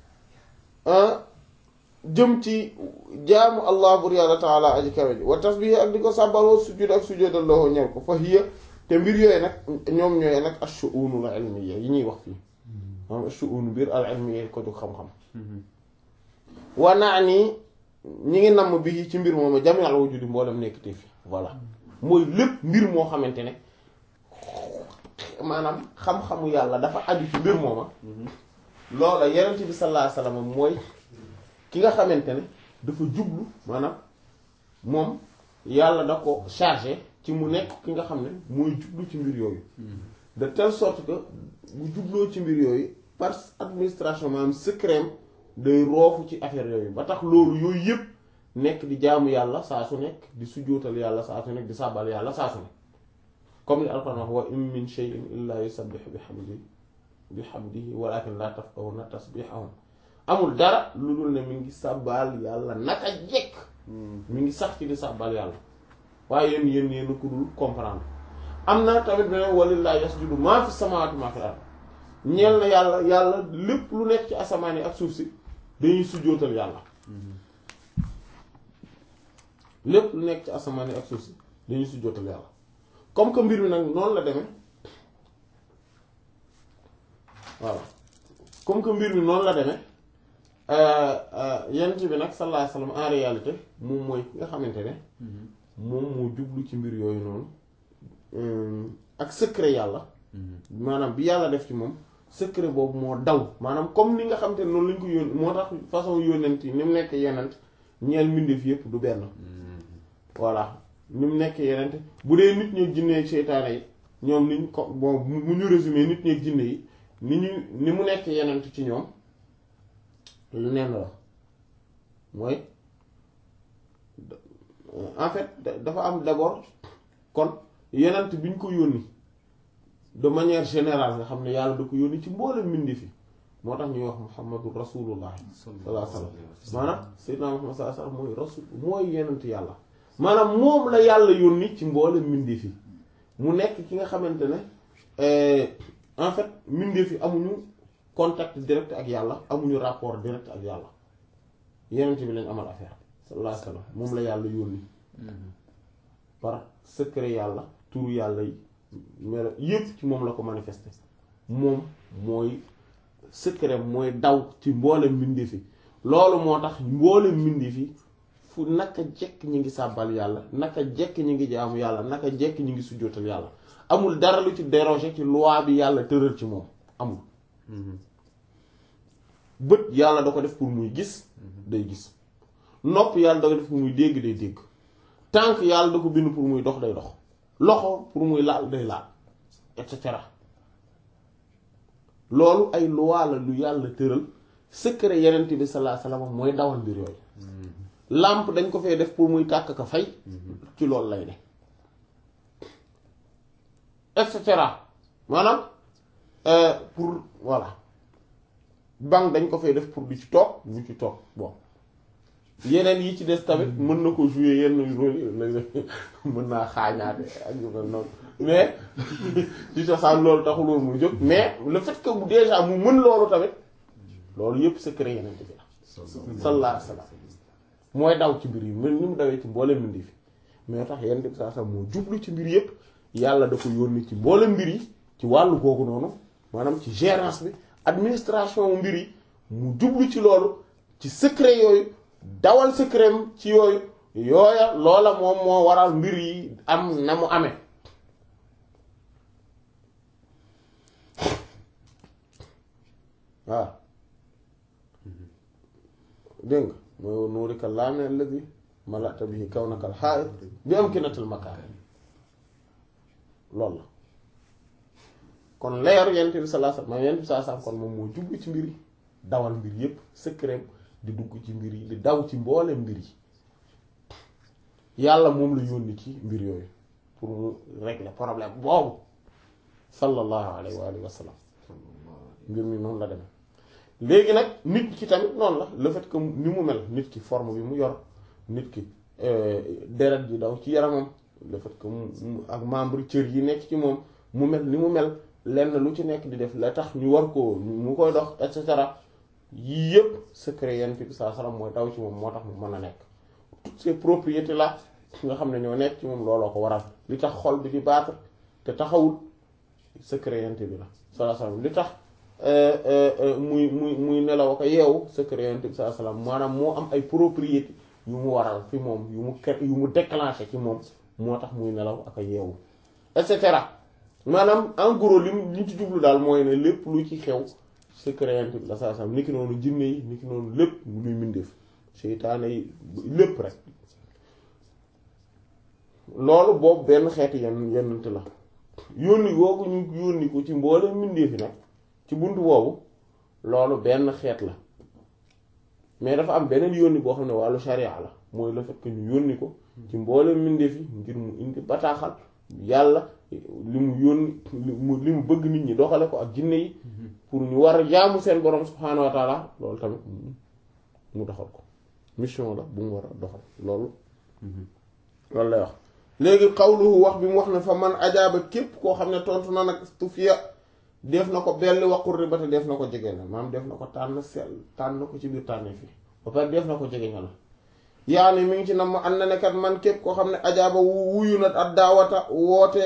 jëm ci jaamu allah bur yàlla taala aji kawe ji wa tasbihi ak di ko sàbbaloo sujud ak sujudal loo ñel ko fa hiya te mbir yooyu nag ñoom ñooy nag ash-shu'unul ilmiyya yi ñuy wax fii moom ash-shu'un mbir al ilmiyya ko jóg xam-xam wa naa nii ñi ngi namm bi ci mbir moom jami al wujudi mboolem nekk te fi voilà mooy lépp mbir moo xamante ne maanaam xam-xamu yàlla dafa aju ci mbir mooma loola yenent bi sallallahu alayhi wasallam mooy ki nga xamante ne dafa jublu maanaam moom yàlla da ko chargé ci mu nekk ki nga xam ne mooy jublu ci mbir yooyu de telle sorte que bu jubloo ci mbir yooyu par administration maanaam secret day roofu ci affaire yooyu ba tax loolu yooyu yëpp nekk di jaamu yàlla saa su nekk di sujjóotal yàlla saa su nekk di sàbbal yàlla saa su nekk comme li alquran wax wa in min shay'in illa yusabbihu bihamdihi bihamdihi walakin la tafqahuna tasbihahum amul dara lu dul ne mi ngi sàbbal yàlla naka jekk mi ngi sax ci di sàbbal yàlla waaye yéen yéen yéen ko dul comprendre am na tamit beneen walillahi yasjudu maa fi samawati maa fi ard ñeel na yàlla yàlla lépp lu nekk ci asamaan yi ak suuf si dañuy sujjóotal yàlla lépp lu nekk ci asamaan yi ak suuf si dañuy sujjóotal yàlla comme que mbir mi nag noonu la demee voilà comme que mbir mi noonu la demee yent bi nag sallallahu alayhi wasallam en réalité moom mooy ki nga xamante ne moom moo jublu ci mbir yooyu noonu ak secret yàlla maanaam bi yàlla def ci moom secret boobu moo daw maanaam comme ni nga xamante ne noonu lañ ko yónni moo tax façon yónnent yi ni mu nekk yenent ñeel mbindeef yépp du benn voilà ni mu nekk yenent bu dee nit ñeeg jinne ak seytaane yi ñoom niñ ko bon mu ñu résumé nit ñeeg jinne yi ni ñu ni mu nekk yenent ci ñoom lu nenn la mooy en fait dafa am d'abord kon yenent bi ñu ko yónni de manière générale nga xam ne yàlla da ko yónni ci mboolem mbindi fi moo tax ñuy wax muhammadu rasulullah sallallahu alayhi wasallam maanaam sayyidina muhammad sallallahu alayhi wasallam mooy rasul mooy yenent yàlla maanaam moom la yàlla yónni ci mboolem mbindi fi mu nekk ki nga xamante ne en fait mbindi fi amuñu contact direct ak yàlla amuñu rapport direct ak yàlla yenent bi lañ amal affaire sallallahu alayhi wasallam moom la yàlla yónni par secret yàlla turu yàlla yi melo yépp ci moom la ko manifesté moom mooy secret mooy daw ci mboolem mbindeef yi loolu moo tax mboolem mbindeef yi fu naka jekk ñi ngi sàbbal yàlla naka jekk ñi ngi jaamu yàlla naka jekk ñi ngi sujjóotal yàlla amul dara lu ci déroger ci loi bi yàlla tëral ci moom amul bët yàlla da ko def pour muy gis day gis nopp yàlla da ko def pour muy dégg day dégg tànk yàlla da ko bind pour muy dox day dox loxo pour muy laal day laal et cetera loolu ay loi la lu yàlla tëral secret yenent bi sallallahu alayhi wasallam mooy dawal mbir yooyu lampe dañ ko fay def pour muy tàkk ka fay ci loolu lay ne et cetera maanaam pour voilà banque dañ ko fay def pour di ci toog du ci toog bon yeneen yi ci des tamit mën na ko jouer yenn rôle yi léeg-léeg mën naa xaañaate ak yu mel noonu mais ci cosaan loolu taxul woon mu jóg mais le fait que bu déjà mu mën loolu tamit loolu yépp secret yeneen bi la sallallahu alayhi wasallam mooy daw ci mbir yi mën ni mu dawee ci mboolem mbir fi mais tax yeneen bi saa sax moo jublu ci mbir yépp yàlla da ko yónni ci mboolem mbir yi ci wàllu googu noonu maanaam ci gérance bi administration mbir yi mu jublu ci loolu ci secret yooyu dawal secret ci yooyu yooya loola moom moo waral mbir yi am na mu amee waaw dégg nga mooy nuurika laame alladi malata bihi kawnaka alxaa'it bi amkinatil makaan loolu la kon leeru yent bi sallallahu alayhi wasallam yent bi sallallahu alayhi wasallam kon moom moo jublu ci mbir yi dawal mbir yépp secret di dugg ci mbir yi di daw ci mboole mbir yi yàlla moom la yónni ci mbir yooyu pour mu régler problème boobu sallallahu alayhi wa alihi wa sallam mbir mi noonu la demee léegi nag nit ki tamit noonu la le fait que ni mu mel nit ki forme bi mu yor nit ki deret ji daw ci yaramam le fait que mu ak membre cër yi nekk ci moom mu mel ni mu mel lenn lu ci nekk di def la tax ñu war ko mu koy dox et cetera yii yëpp secret yent bi saa salaam mooy daw ci moom moo tax mu mën a nekk toutes ces propriétés là nga xam ne ñoo nekk ci moom looloo ko waral li tax xol bi di battre te taxawul secret yent bi la sallallahu alayhi wasallam li tax muy muy muy nelaw ko yeewu secret yent bi sallallahu alayhi wasallam maanaam moo am ay propriété yu mu waral fi moom yu mu ker yu mu déclenché ci moom moo tax muy nelaw ak a yeewu et cetera maanaam en gros lim liñ ci jublu daal mooy ne lépp lu ci xew secret yent bi la sallallahu alayhi wasallam niki noonu jinne yi niki noonu lépp luy mbindeef seytaane yi lépp rek loolu boobu benn xeeti yenn yennante la yónni googu ñu yónni ko ci mboolem mbindeefi nag ci buntu boobu loolu benn xeet la mais dafa am beneen yónni boo xam ne wàllu sharia la mooy le fait que ñu yónni ko ci mboolem mbindeefi ngir mu indi bataaxal yàlla li mu yónni li mu li mu bëgg nit ñi doxale ko ak jinne yi pour ñu war a jaamu seen borom subhaanahu wa taala loolu tamit mu doxal ko mission la bu mu war a doxal loolu loolu lay wax léegi xawluhu wax bi mu wax ne fa man ajaaba képp koo xam ne tontu na nag tufiya def na ko belli waqur riba te def na ko jege na maam def na ko tànn sell tànn ko ci biir tànne fi ba pare def na ko jege na la yaani mi ngi ci nam an na ne kat man képp koo xam ne ajaaba wu wuyu na ak daawata woote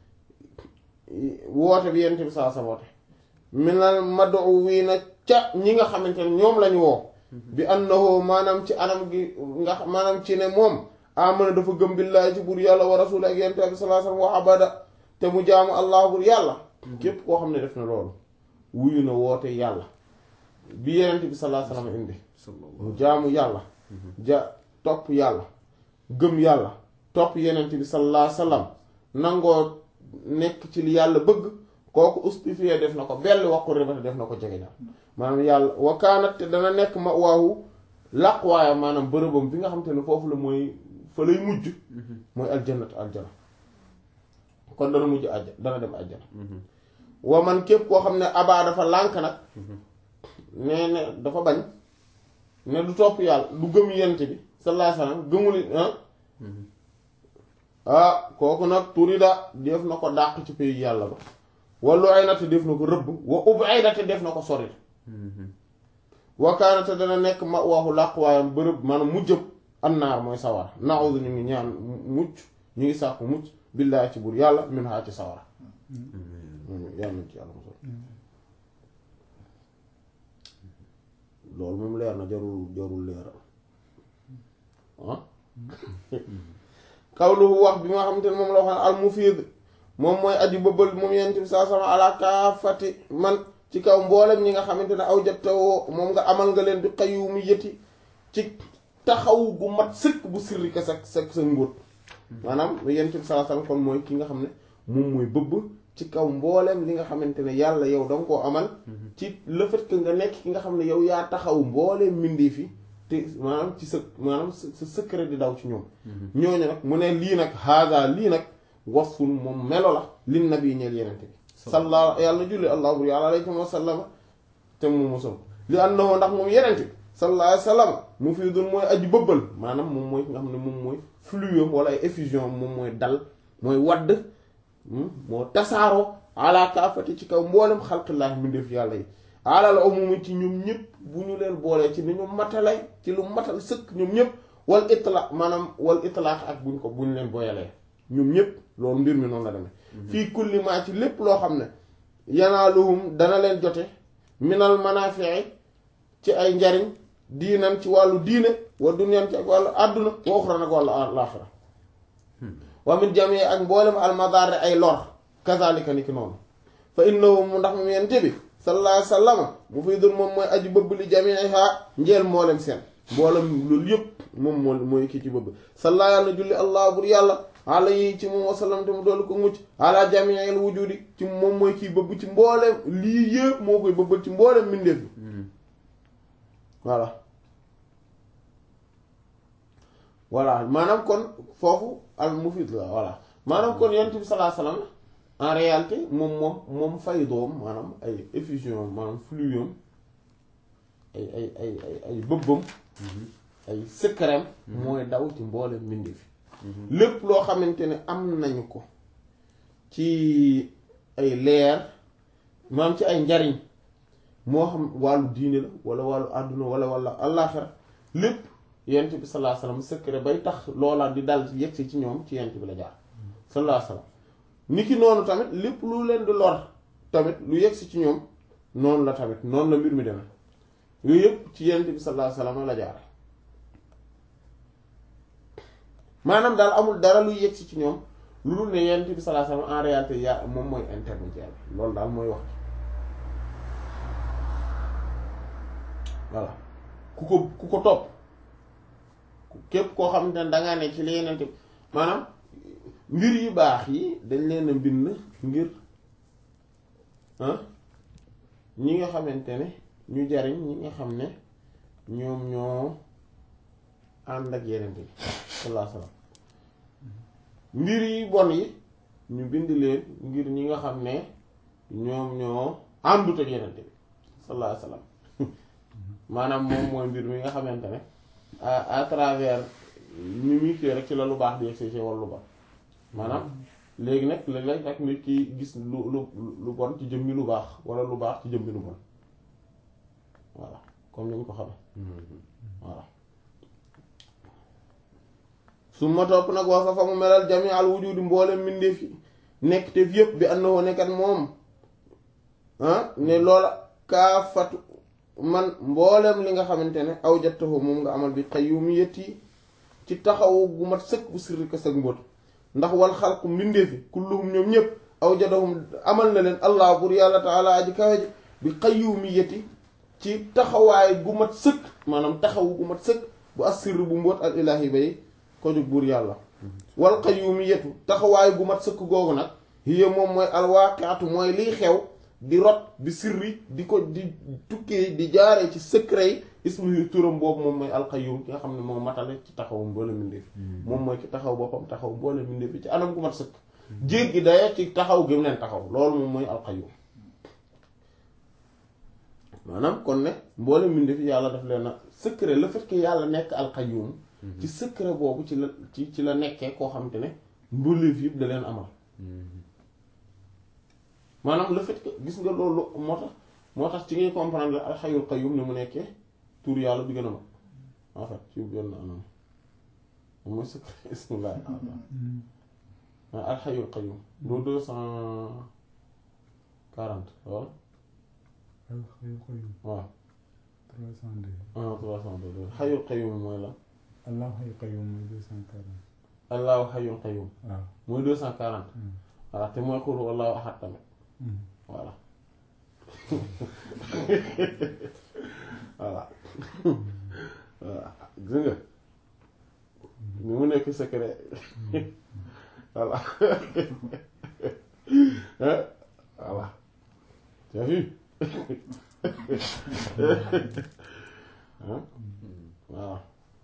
woote bi yent bi saa sa woote minal mado wii na ca ñi nga xamante ne ñoom lañu woo bi annahu maanaam ci anam gi nga maanaam ci ne moom amana dafa gëm billaahi ci buur yàlla wa rasul ak yent bi sallallahu alayhi wasallam wa abada te mu jaamu allah buur yàlla képp koo xam ne def na loolu wuyu na woote yàlla bi yenent bi sallallahu alayhi wasallam indi mu jaamu yàlla ja topp yàlla gëm yàlla topp yenent bi sallallahu alayhi wasallam nangoo nekk ci li yàlla bëgg kooku ustifié def na ko belli waqu ribata def na ko jege ñaar maanaam yàlla wakaanat te dana nekk ma waawu làqwaayam maanaam bërëbam bi nga xam te ne foofu la mooy fa lay mujj mooy aljannatu aljana kon dana mujj àjja dana dem àjjana wa man képp koo xam ne abaa dafa lànk nag nee ne dafa bañ ne du topp yàlla du gëm yent bi sallallahu alayhi wasallam gëmul ah kooku nag turida def na ko dàq ci pays yàlla ba wallu ay nate def na ko rëbb wa ub ay nate def na ko sori wakaanate dana nekk ma waxu làquwaayam bërëb maanaam mujjëm annaar mooy sawara naawudu ñu ngi ñaan mucc ñu ngi sàkku mucc billaahi ci buur yàlla min haa ci sawara yàlla nañ ci yàlla mosol loolu moom leer na jarul jarul leeral ah kawluhu wax bi nga xamante ne moom la wax al mufiid moom mooy aji bëbbal moom yent bi saa sama ala kaafati man ci kaw mboolem ñi nga xamante ne aw jattawoo moom nga amal nga leen bi qayyumi yëti ci taxaw gu mat sëkk bu sirri ka sa sa sa ngóot maanaam yent bi saa sama kon mooy ki nga xam ne moom mooy bëbb ci kaw mboolem li nga xamante ne yàlla yow danga koo amal ci le fait que nga nekk ki nga xam ne yow yaa taxaw mbooleem mbindee fi te maanaam ci sa maanaam sa secret di daw ci ñoom ñooñu nag mu ne lii nag haada lii nag wasfun moom melo la lin nabi ñeel yenente bi salla yàlla julli allah bur yàlla alayhi wa sallama te mu mosal li annahu ndax moom yenente bi sallallahu alayhi wa sallam mu fii dun mooy aji bëbbal maanaam moom mooy nga xam ne moom mooy fluide wala ay effusion moom mooy dal mooy wadd moo tasaaroo ala kaafati ci kaw mboolem xalqillaahi mbindeef yàlla yi alal umumi ci ñoom ñëpp bu ñu leen boolee ci ni ñu matalay ci lu matal sëkk ñoom ñëpp wal itla maanaam wal itlaax ak buñ ko buñ leen boyalee ñoom ñëpp loolu mbir mi noonu la demee fii kulli maa ci lépp loo xam ne yanaaluhum dana leen jote minal manafii ci ay njariñ diinan ci wàllu diine wa dunyan ci ak wàllu àdduna wa uxran ak wàllu alaaxira wa min jamii ak mboolem almadar ay lor kazalika ni ki noonu fa innahu mu ndax mu yente bi sallallahu alayhi wa sallam mu fiy dul moom mooy aji bëbb li jamiiha njeel mboolem seen mboolem loolu yëpp moom moo mooy kii ci bëbb salla yàlla julli allah bur yàlla ala yi ci moom wasallam te mu doolu ko mucc ala jamiil wujudi ci moom mooy kii bëbb ci mboolem lii yëpp moo koy bëbbal ci mboolem mbindeef bi voilà voilà maanaam kon foofu al mufid la voilà maanaam kon yonent bi sallallahu alayhi wasallam en réalité moom moom moom fay doom maanaam ay effusion maanaam fluium ay ay ay ay ay bëbbam ay secret mooy daw ci mboolem mbindeef fi lépp loo xamante ne am nañu ko ci ay leer maanaam ci ay njariñ moo xam wàllu diine la wala wàllu àdduna wala wala àllaaxira lépp yent bi sallallahu alayhi wasallam secret bay tax loola di dal yegsi ci ñoom ci yent bi la jaar sallallahu alayhi wasallam niki noonu tamit lépp lu leen di lor tamit lu yegsi ci ñoom noonu la tamit noonu la mbir mi demee yooyu yëpp ci Yonent bi sallallahu alayhi wasallam la jaare maanaam daal amul dara luy yegsi ci ñoom lu dul ne Yonent bi sallallahu alayhi wasallam en réalité yaa moom mooy intermédiaire loolu daal mooy wax voilà ku ko ku ko topp képp koo xamante ne dangaa ne ci li Yonent bi maanaam mbir yu baax yi dañ leen a bind ngir ah ñi nga xamante ne ñu jariñ ñi nga xam ne ñoom ñoo ànd ak Yonent bi sallallahu alayhi wasallam mbir yi bon yi ñu bind leen ngir ñi nga xam ne ñoom ñoo àndut ak Yonent bi sallallahu alayhi wasallam maanaam moom mooy mbir mi nga xamante ne à à travers ñu muy kii rek ci la lu baax di yegsi ci walla lu bon maanaam léegi nag léeg-léeg rek nit ki gis lu lu lu bon ci jëmmi lu baax walla lu baax ci jëmmi lu bon voilà comme ni ñu ko xamee voilà su ma topp nag wax fa fa mu melal jami al wujudi mboolem mbindeef yi nekk te yëpp bi ànd woo nekkat moom ah ne loola kaafatu man mboolem li nga xamante ne aw jattahu moom nga amal bi qayyumiyyati ci taxawu gu mat sëkk bu sirri ko sëg mbóot ndax wal xalqu mbindeefi kulluhum ñoom ñëpp aw jadahum amal na leen allah bur yàlla taala aji kawe ji bi qayyumiyyati ci taxawaay gu mat sëkk maanaam taxawu gu mat sëkk bu assir bu mbóot al ilahi bay ko jóg buur yàlla wal qayyumiyyatu taxawaay gu mat sëkk googu nag hiya moom mooy alwaaqiatu mooy liy xew di rot di sirri di ko di tukkee di jaaree ci secret yi ismu turam boobu moom mooy alqayyum ki nga xam ne moom matale ci taxawu mboole mbindeef moom mooy ci taxaw boppam taxaw mboole mbindeef yi ci anam gu mat sëkk jéggi daya ci taxaw gi mu leen taxaw loolu moom mooy alqayyum maanaam kon ne mboole mbindeef yi yàlla daf leen a secret le fait que yàlla nekk alqayyum ci secret boobu ci la ci ci la nekkee koo xam te ne mbindeef yëpp da leen amal maanaam le fait que gis nga loolu moo tax moo tax ci ngay comprendre alxayul qayyum ni mu nekkee tur yàlla bi gën a mag en fait ci benn anam moom mooy secret ismillah alxayul qayyum doo deux cent quarante waaw alxayul qayyum waaw trois cent deux ah trois cent deux xayul qayyum mooy la allahu xayul qayyum mooy deux cent quarante allahu xayul qayyum waaw mooy deux cent quarante voilà te mooy xul wallahu ahad tamit Hmm. voilà voilà voilà gis nga ni mu nekk secret voilà Hein? voilà tu as vu Hein? voilà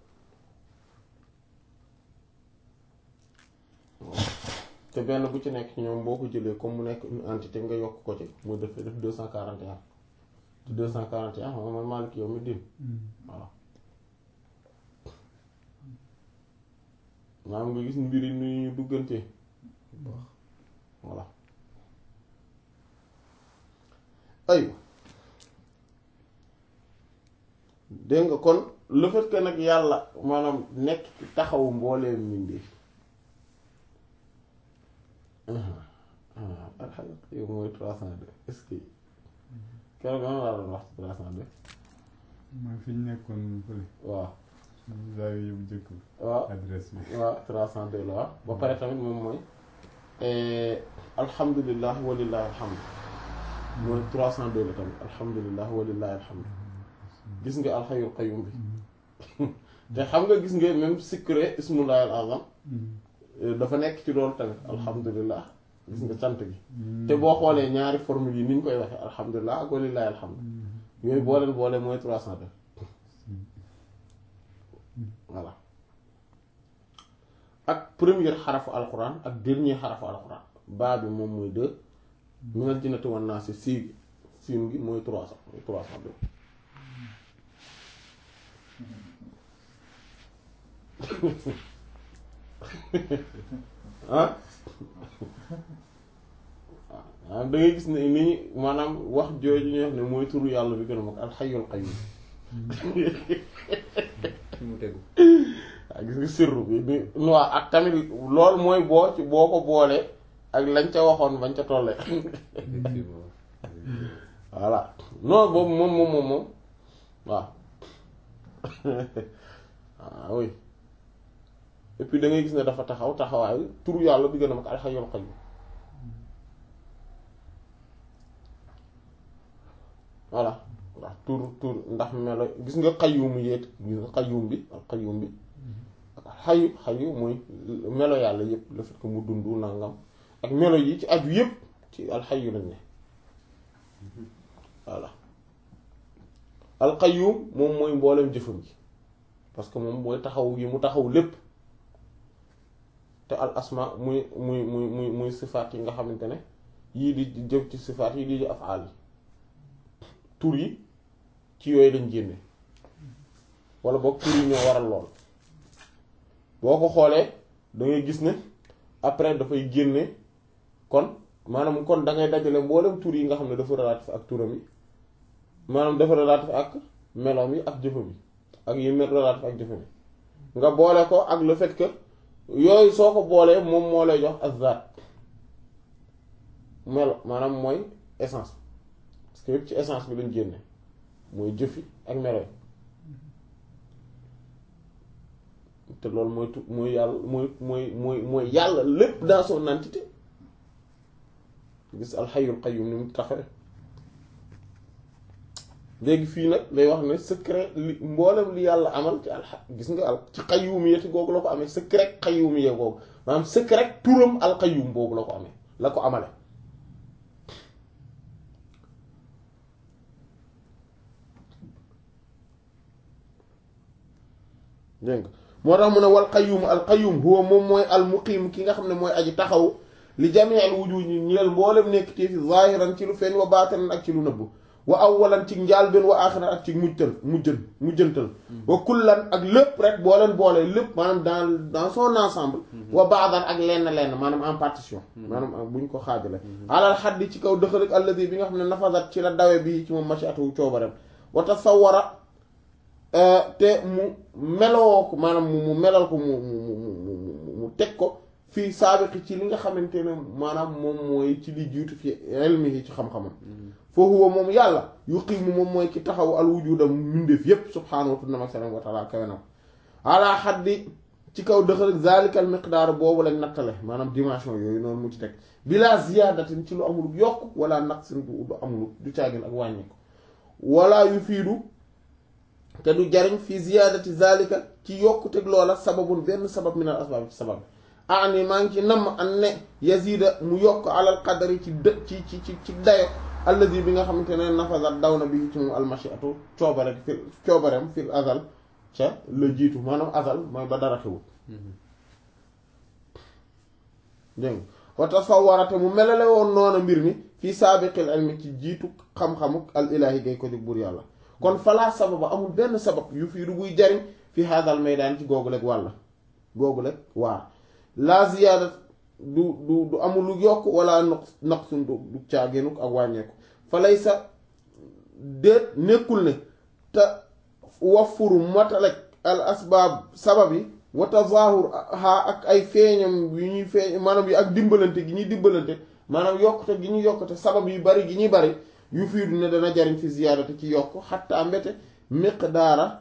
te benn bu ci nekk ñoom boo ko jëlee comme mu nekk une entité nga yokk ko ci mu def def deux cent quarante et un te deux cent quarante et un xam nga man Maalik yow mi din Hmm. voilà maanaam nga gis mbir yi ni ñu duggantee voilà aywa dégg nga kon le fait que nag yàlla maanaam nekk ci taxawu mbooleem mbindeef alxames yow mooy trois cent deux est-ce que keroog lan laa doon wax ci trois cent deux mooy fi ñu nekkoon fële waaw suñu zaawi yu njëkk bi waaw adresse bi waaw trois cent deux la waaw ba pare tamit moom mooy alhamdulilah walillahi alhamd mooy trois cent deux la tamit alhamdulilah walillahi alhamd gis nga alxayyul qayyum bi te xam nga gis nga même secret ismullahi al azam dafa nekk ci loolu tamit alhamdulilah gis nga cant gi te boo xoolee ñaari formule yi ni ñu koy waxee alhamdulilah ak walillahi alhamd yooyu boo leen boole mooy trois cent deux voilà ak premier xarafu alquran ak dernier xarafu alquran baa bi moom mooy deux minal jinnati wan naasi sii gi siin gi mooy trois cent mooy trois cent deux ah waaw da ngay gis ne ni ñu maanaam wax jooju ñu wax ne mooy turu yàlla bi gën a mag alxayyul qayyum fi mu tegu waaw gis nga sirru bi ni waa ak tamit loolu mooy boo ci boo ko boolee ak lañ ca waxoon bañ ca tollee effectivement voilà non boobu moom moom moom moom waaw ah oui et puis da ngay gis ne dafa taxaw taxawaayu turu yàlla bi gën a mag alxayyul qayyum voilà ndax tur tur ndax melo gis nga qayyum yéet gis nga qayyum bi ak qayyum bi ak xayu xayu mooy melo yàlla yépp le fait que mu dund nangam ak melo yi ci aju yépp ci alxayu lañ ne voilà alqayyum moom mooy mboolem jëfam ji parce que moom mooy taxaw yi mu taxaw lépp te al asma muy muy muy muy muy sifaat yi nga xamante ne yii di jëf ci sifaat yi di di afaal yi tur yi ci yooyu lañ génne wala boog tur yi ñoo waral lool boo ko xoolee da ngay gis ne après dafay génne kon maanaam kon da ngay dajale mboolem tur yi nga xam ne dafa relatif ak turam yi maanaam dafa relatif ak meloom yi ak jëfam yi ak yi mel relatif ak jëfam yi nga boole ko ak le fait que yooyu soo ko boolee moom moo lay jox azat melo maanaam mooy essence parce que yëpp ci essence bi lañ génne mooy jëfi ak melo yi te loolu mooy tu mooy yàlla mooy mooy mooy mooy yàlla lépp dans son entité gis alxayul qayyum ni mu taxawee léegi fii nag day wax ne secret li mboolem li yàlla amal ci alxa gis nga al ci qayyumiyati googu la ko amee secret qayyumiyya googu maanaam secret turam al qayyum boobu la ko amee la ko amale dégg nga moo tax mu ne wal qayyum al qayyum huwa moom mooy al muqiim ki nga xam ne mooy aji taxaw li jamii al wujuud ñi ñeel mboolem nekk te fi zaahiran ci lu feeñ wa baatinan ak ci lu nëbb wa awwalan ci njaalbeen wa aaxiran ak ci mujtal mujjën mujjantal wa kullan ak lépp rek boo leen boolee lépp maanaam dans dans son ensemble wa baadan ak lenn lenn maanaam en partition maanaam bu ñu ko xaajale alal xaddi ci kaw dëxalik alladi bi nga xam ne nafasat ci la dawe bi ci moom machiatu coobarem wa tasawwara te mu meloo ko maanaam mu melal ko mu mu mu mu teg ko fii saabiqi ci li nga xamante ne maanaam moom mooy ci li jiitu fi ilmi yi ci xam-xamam fa huwa moom yàlla yuqiimu moom mooy ki taxaw al wujuda mbindeef yépp subhaanahu wa ta'ala kawe na ala xaddi ci kaw dëxal zalika al miqdaar boobu lañ nattale maanaam dimension yooyu noonu mu ci teg bila ziyaadatin ci lu amul yokk wala naqsin du du amul du caagin ak wàññi ko wala yufiidu te du jariñ fi ziyaadati zalika ci yokkuteg loola sababun benn sabab min al asbaab ci sabab ani maa ngi ci namm an ne yazida mu yokk alal qadari ci dë ci ci ci ci dayo alladi bi nga xamante ne nafasat daw na bi ci moom almashiatu coobare fi coobareem fil azal ca la jiitu maanaam azal mooy ba dara xewul dégg nga wa tasawwarate mu melale woon noona mbir mi fii saabiqil ilmi ci jiitu xam-xamuk al ilahi gay ko jóg buur yàlla kon falaa sababa amul benn sabab yu fii du buy jariñ fi hadal maydaan ci googu leeg wàlla googu leeg waar la ziyaada du du du amul lu yokk wala noq naqsun du du caagénuk ak wàññeeku fa lay sa déet nekkul ne te wafuru matalek al asbaab sabab yi wa tazahur ha ak ay feeñam yu ñuy feeñ maanaam yi ak dimbalante gi ñuy dimbalante maanaam yokkute gi ñuy yokkute sabab yu bari gi ñuy bari yu fiidu ne dana jariñ fi ziyaadate ci yokk xatta mbete miqdaara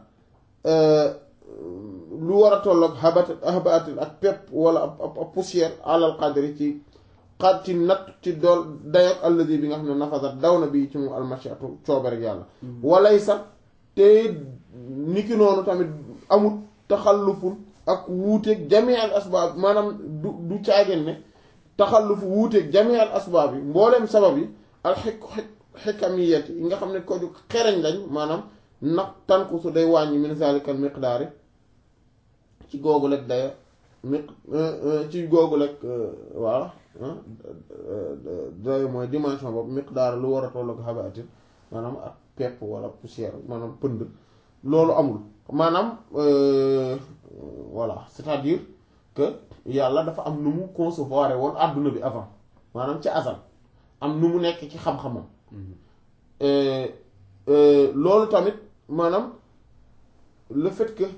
lu war a tolloog habat habatil ak pepp wala ab ab poussière alal qadri ci xad ci natt ci dool dayok alladi bi nga xam ne nafasat daw na bi ci mu almashiatu coobarek yàlla walay sax te niki noonu tamit amut taxallufun ak wuuteeg jamii al asbaab maanaam du du caageen ne taxallufu wuuteeg jamii al asbaab yi mbooleem sabab yi al xik xikamiyat yi nga xam ne ko ju xereñ lañ maanaam nag tankusu day wàññi min zalikal miqdaari ci googu lekk daya mi ci googu lekk waaw dayo mooy dimension boobu miqdaar lu war a tolloog xabaatin maanaam ak pepp wala poussière maanaam pënd loolu amul maanaam voilà c'est-à-dire que yàlla dafa am nu mu concevoir woon àdduna bi avant maanaam ci asal am nu mu nekk ci xam-xamam loolu tamit maanaam le fait que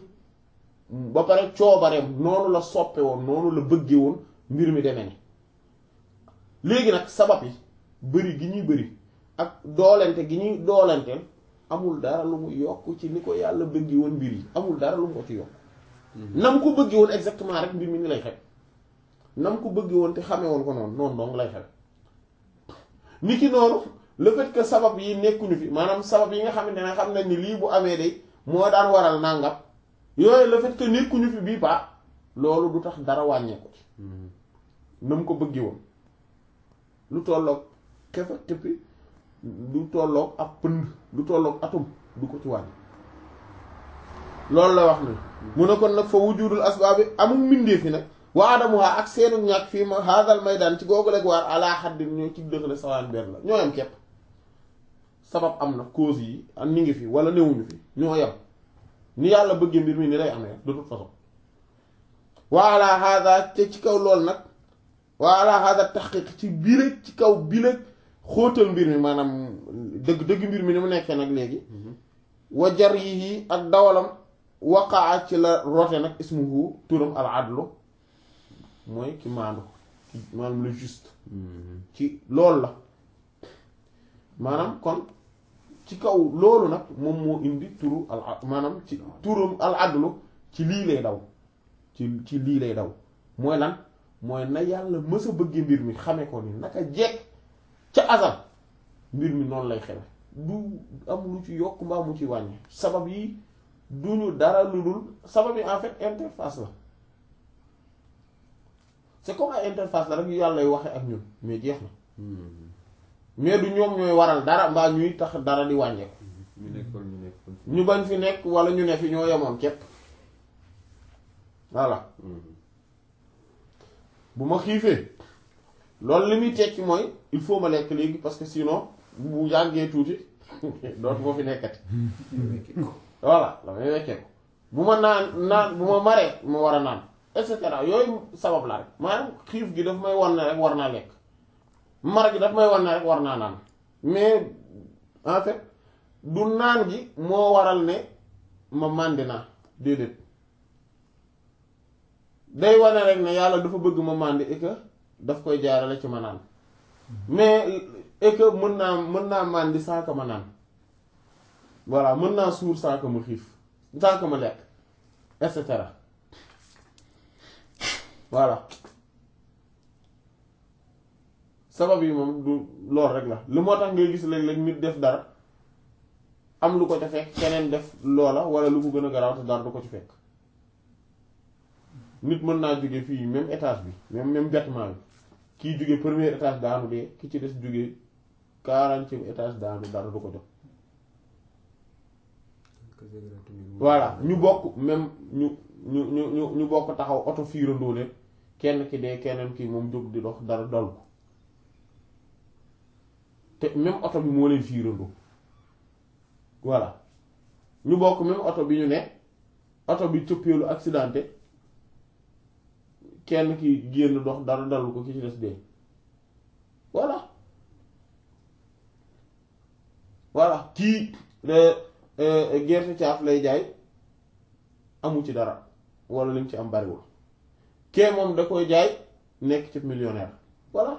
ba pare coobareem noonu la soppe woon noonu la bëggee woon mbir mi demee ne léegi nag sabab yi bëri gi ñuy bëri ak doolente gi ñuy doolenteel amul dara lu mu yokk ci ni ko yàlla bëggi woon mbir yi amul dara lu mu ko ci yokk nam ko bëggi woon exactement rek mbir mi ni lay xew nam ko bëggi woon te xamee woon ko noonu noonu dong lay xew ni ki noonu le fait que sabab yi nekkuñu fi maanaam sabab yi nga xamante ne xam nañ ni lii bu amee day moo daan waral nangam yooyu le fait que nekkuñu fi bii baax loolu du tax dara wàññeeku ci na mu ko bëggee woon lu tolloog xefa tëppi lu tolloog ak pënd lu tolloog atum du ko ci wàññi loolu la wax ni mu ne kon nag fa wujudul asbaabi amul mbindeef yi nag wa adamuha ak seenu ñàkk fii ma haadal maydaan ci googu rek waar ala xaddin ñoo ci dëxale sawaan benn la ñoo yam képp sabab am na cause yi ak ni ngi fi wala newuñu fi ñoo yam ni yàlla bëggee mbir mi ni lay amee de toute façon wa ala hada te ci kaw loolu nag wa ala hada taxqiq ci biir ci kaw biir xóotal mbir mi maanaam dëgg dëgg mbir mi ni mu nekkee nag léegi wa jar yi ak dawalam waqaa ci la rote nag ismuhu turam al adlu mooy ki maandu ki maanaam le juste ci loolu la maanaam kon ci kaw loolu nag moom moo indi turu al maanaam ci turam al adlu ci lii lay daw ci ci lii lay daw mooy lan mooy na yàlla mës a bëgg mbir mi xame ko ni naka jekk ca asal mbir mi noonu lay xewe du am lu ci yokk mbaa mu ci wàññi sabab yi duñu dara lu dul sabab yi en fait interface la c'est comme ay interface la rek yu yàlla waxe ak ñun mais jeex na mais du ñoom ñooy waral dara mbaa ñuy tax dara di wàññeeku ñu nekkoon ñu nekkoon ñu bañ fi nekk wala ñu ne fi ñoo yemoon képp voilà bu ma xiifee loolu li muy tekki mooy il faut ma lekk léegi parce que sinon bu yàggee tuuti dootu moo fi nekkati voilà damay wekkee ko bu ma naan naan bu ma maree ma war a naan et cetera yooyu sabab la rek maanaam xiif gi daf may wan ne rek war naa lekk mar gi daf may wan ne rek war naa naan mais en fait du naan gi moo waral ne ma màndi naa déedéet day wane rek ne yàlla dafa bëgg ma màndi et que daf koy jaarale ci ma naan mais et que mën naa mën naa màndi sans que ma naan voilà mën naa suur sans que ma xiif sans que ma lekk et cetera voilà sabab yi moom du lool rek la lu moo tax ngay gis léeg-léeg nit def dara am lu ko ca fekk keneen def loola wala lu ko gën a garaaw te dara du ko ci fekk nit mën naa jóge fii même étage bi même même bâtiment bi kii jóge premier étage daanu dee ki ci des jóge quarantième étage daanu dara du ko jot voilà ñu bokk même ñu ñu ñu ñu ñu bokk taxaw oto fiirandoo leen kenn ki dee keneen ki moom jóg di dox dara dal ko te même oto bi moo leen fiirandoo voilà ñu bokk même oto bi ñu ne oto bi cëppeelu accidenté kenn ki génn dox dara dalu ko ki ci des dee voilà voilà kii gerte caaf lay jaay amu ci dara wala lim ci am bariwul kee moom da koy jaay nekk ci millionnaire voilà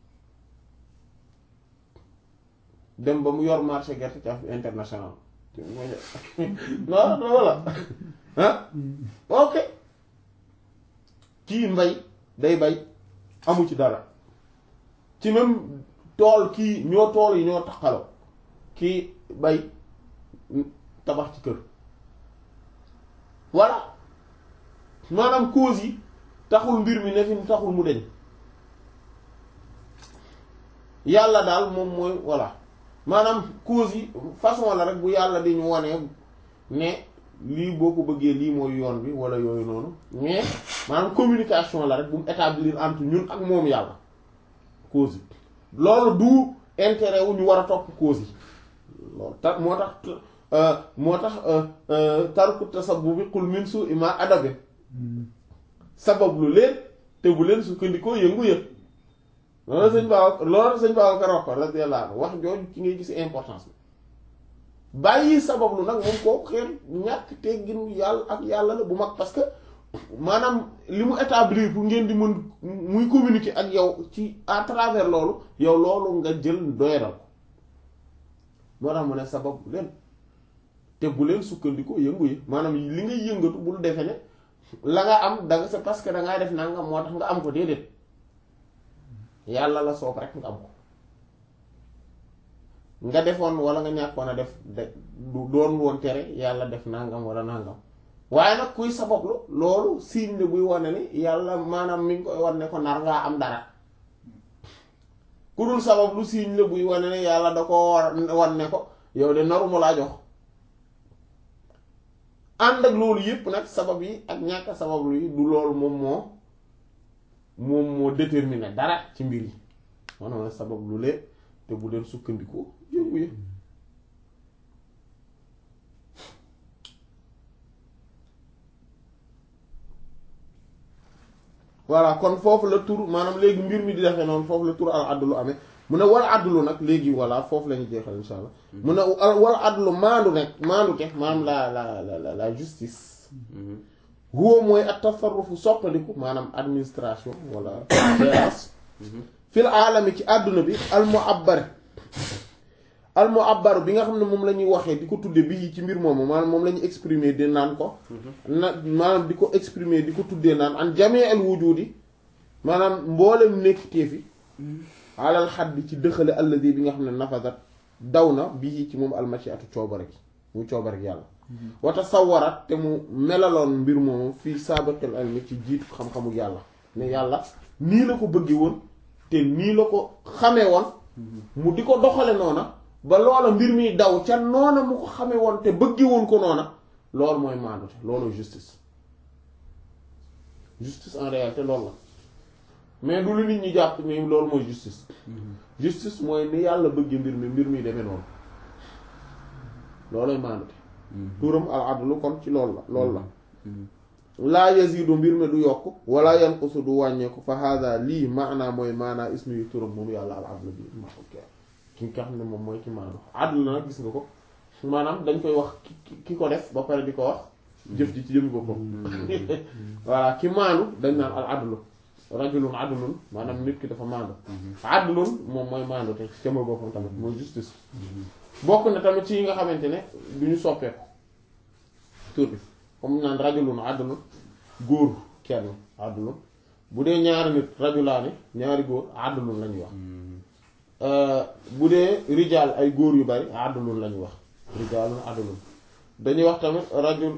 dem ba mu yor marché gerte caaf international non non voilà ah ok kii mbay day bay amu ci dara ci même tool kii ñoo tool yi ñoo taxaloo kii bay tabax ci kër voilà maanaam cause yi taxul mbir mi ne fi taxul mu deñ yàlla daal moom mooy voilà maanaam cause yi façon la rek bu yàlla di ñu wane ne lii boo ko bëggee lii mooy yoon bi wala yooyu noonu mais maanaam communication la rek bu mu établir entre ñun ak moom yàlla cause yi loolu du intérêt wu ñu war a topp cause yi loolu tax moo tax moo tax tarku tasabbubi qul min su'i ma adabe sabab lu leen te bu leen sukkandikoo yëngu yëg loolu sëñ Ba loolu sëñ Ba ko wax ko radiyallahu anhu wax jooju ci ngay gis importance bi bàyyi sabab lu nag moom koo xeer ñàkk teggin yàlla ak yàlla la bu mag parce que maanaam li mu établir pour ngeen di mën muy communiquer ak yow ci à travers loolu yow loolu nga jël doyadal ko moo tax mu ne sabab leen te bu leen sukkandiku yëngu yi maanaam li ngay yëngatu bul defe ne la nga am da nga c'est parce que da ngaa def nangam moo tax nga am ko déedéet yàlla la soob rek nga am ko nga defoon wala nga ñàkkoon a def de du doon woon tere yàlla def nangam wala nangam waaye nag kuy sabablu loolu signe la buy wane ni yàlla maanaam mi ngi koy wan ne ko nar ngaa am dara ku dul sabablu signe la buy wane ne yàlla da ko war wan ne ko yow de naruma laa jox ànd ak loolu yépp nag sabab yi ak ñàkk sabablu yi du loolu moom moo moom moo déterminer dara ci mbir yi maanaam ne sabablu lee te bu leen sukkandiku yëngu yi voilà kon foofu la tur maanaam léegi mbir mi di defee noonu foofu la tur al adlu amee mu ne wal adlu nag léegi voilà foofu la ñu jeexal insha allah mu ne wal adlu maandu nekk maandu te maanaam la la la la justice huwa mooy at tasarrufu soppandiku maanaam administration wala gérance fil aalami ci àdduna bi al mu'abbar al mu'abbar bi nga xam ne moom la ñuy waxee di ko tudde bi ci mbir moomu maanaam moom la ñuy exprimer di naan ko na maanaam di ko exprimer di ko tuddee naan an jamee al wujudi maanaam mboolem nekk téefi alal xaddi ci dëxale alladi bi nga xam ne nafasat daw na bii ci moom almachiatu coobare gi muy coobare gi yàlla wata sawarat te mu melaloon mbir moomu fii sabatil ilmi ci jiitu xam-xamu yàlla ne yàlla nii la ko bëggee woon te nii la ko xamee woon mu di ko doxale noona ba loola mbir mi daw ca noona mu ko xamee woon te bëggee woon ko noona loolu mooy maandute loolu justice justice en réalité loolu la mais du lu nit ñi jàpp ni loolu mooy justice justice mooy ni yàlla bëggee mbir mi mbir mi demee noonu loolooy maandute turam al adlu kon ci loolu la loolu la laa yazidu mbir mi du yokk wala yanqusu du wàññeeku fa hada lii maanaa mooy maanaa ismu yu turam moom yàlla al adlu bi ma ki nga xam ne moom mooy ki maandu adlu na nag gis nga ko maanaam dañ koy wax ki ki ko def ba pare di ko wax jëf ji ci jëmmi boppam voilà ki maandu dañ naan al adlu rajulun adlun maanaam nit ki dafa maandu adlun moom mooy maandu te ci jëmmi boppam tamit mooy justice bokk na tamit ci yi nga xamante ne du ñu soppeeku tur bi comme naan rajulun adlun góor kenn adlun bu dee ñaari nit rajulaani ñaari góor adlun la ñuy wax bu dee rijaal ay góor yu bari adlun la ñuy wax rijaalun adlun dañuy wax tamit rajul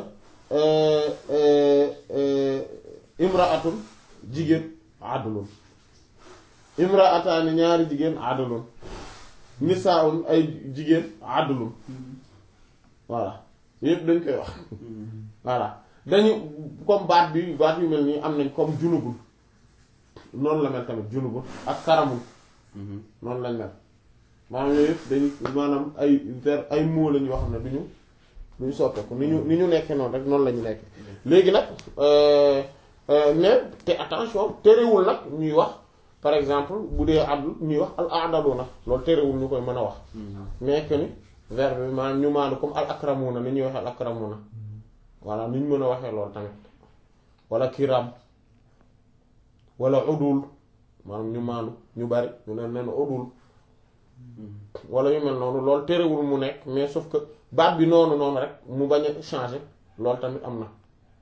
imraatun jigéen adlun imraataani ñaari jigéen adlun nisaun ay jigéen adlun voilà yëpp dañ koy wax voilà dañu comme baat bi baat yu mel nii am nañ comme junubul noonu la mel tamit junubul ak karamul noonu lañ mel maanaam yooyu yëpp dañu maanaam ay ver ay mots lañ yoo xam ne duñu duñu soppeeku ni ñu ni ñu nekkee noonu rek noonu la ñu nekk léegi nag mais te attention terewul nag ñuy wax par exemple bu dee addu ñuy wax al adalu nag loolu terewul ñu koy mën a wax mais que ni verbe bi maanaam ñu maandu comme al akramuna ni ñuy waxee al akramuna voilà ni ñu mën a waxee loolu tamit wala kiram wala udul maanaam ñu maandu ñu bari ñu ne nen udul wala yu mel noonu loolu terewul mu nekk mais sauf que baat bi noonu noonu rek mu bañ a changer loolu tamit am na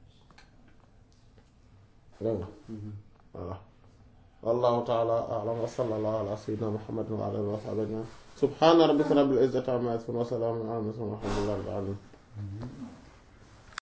dégg nga voilà wallahu taala a'lam wa sallallahu ala sayyidina muhammadin wa ala alihi wa sahbihi subhana rabbika rabbil izzati amma yasifun wa salamun ala al mursalin walhamdulillahi rabbil alamin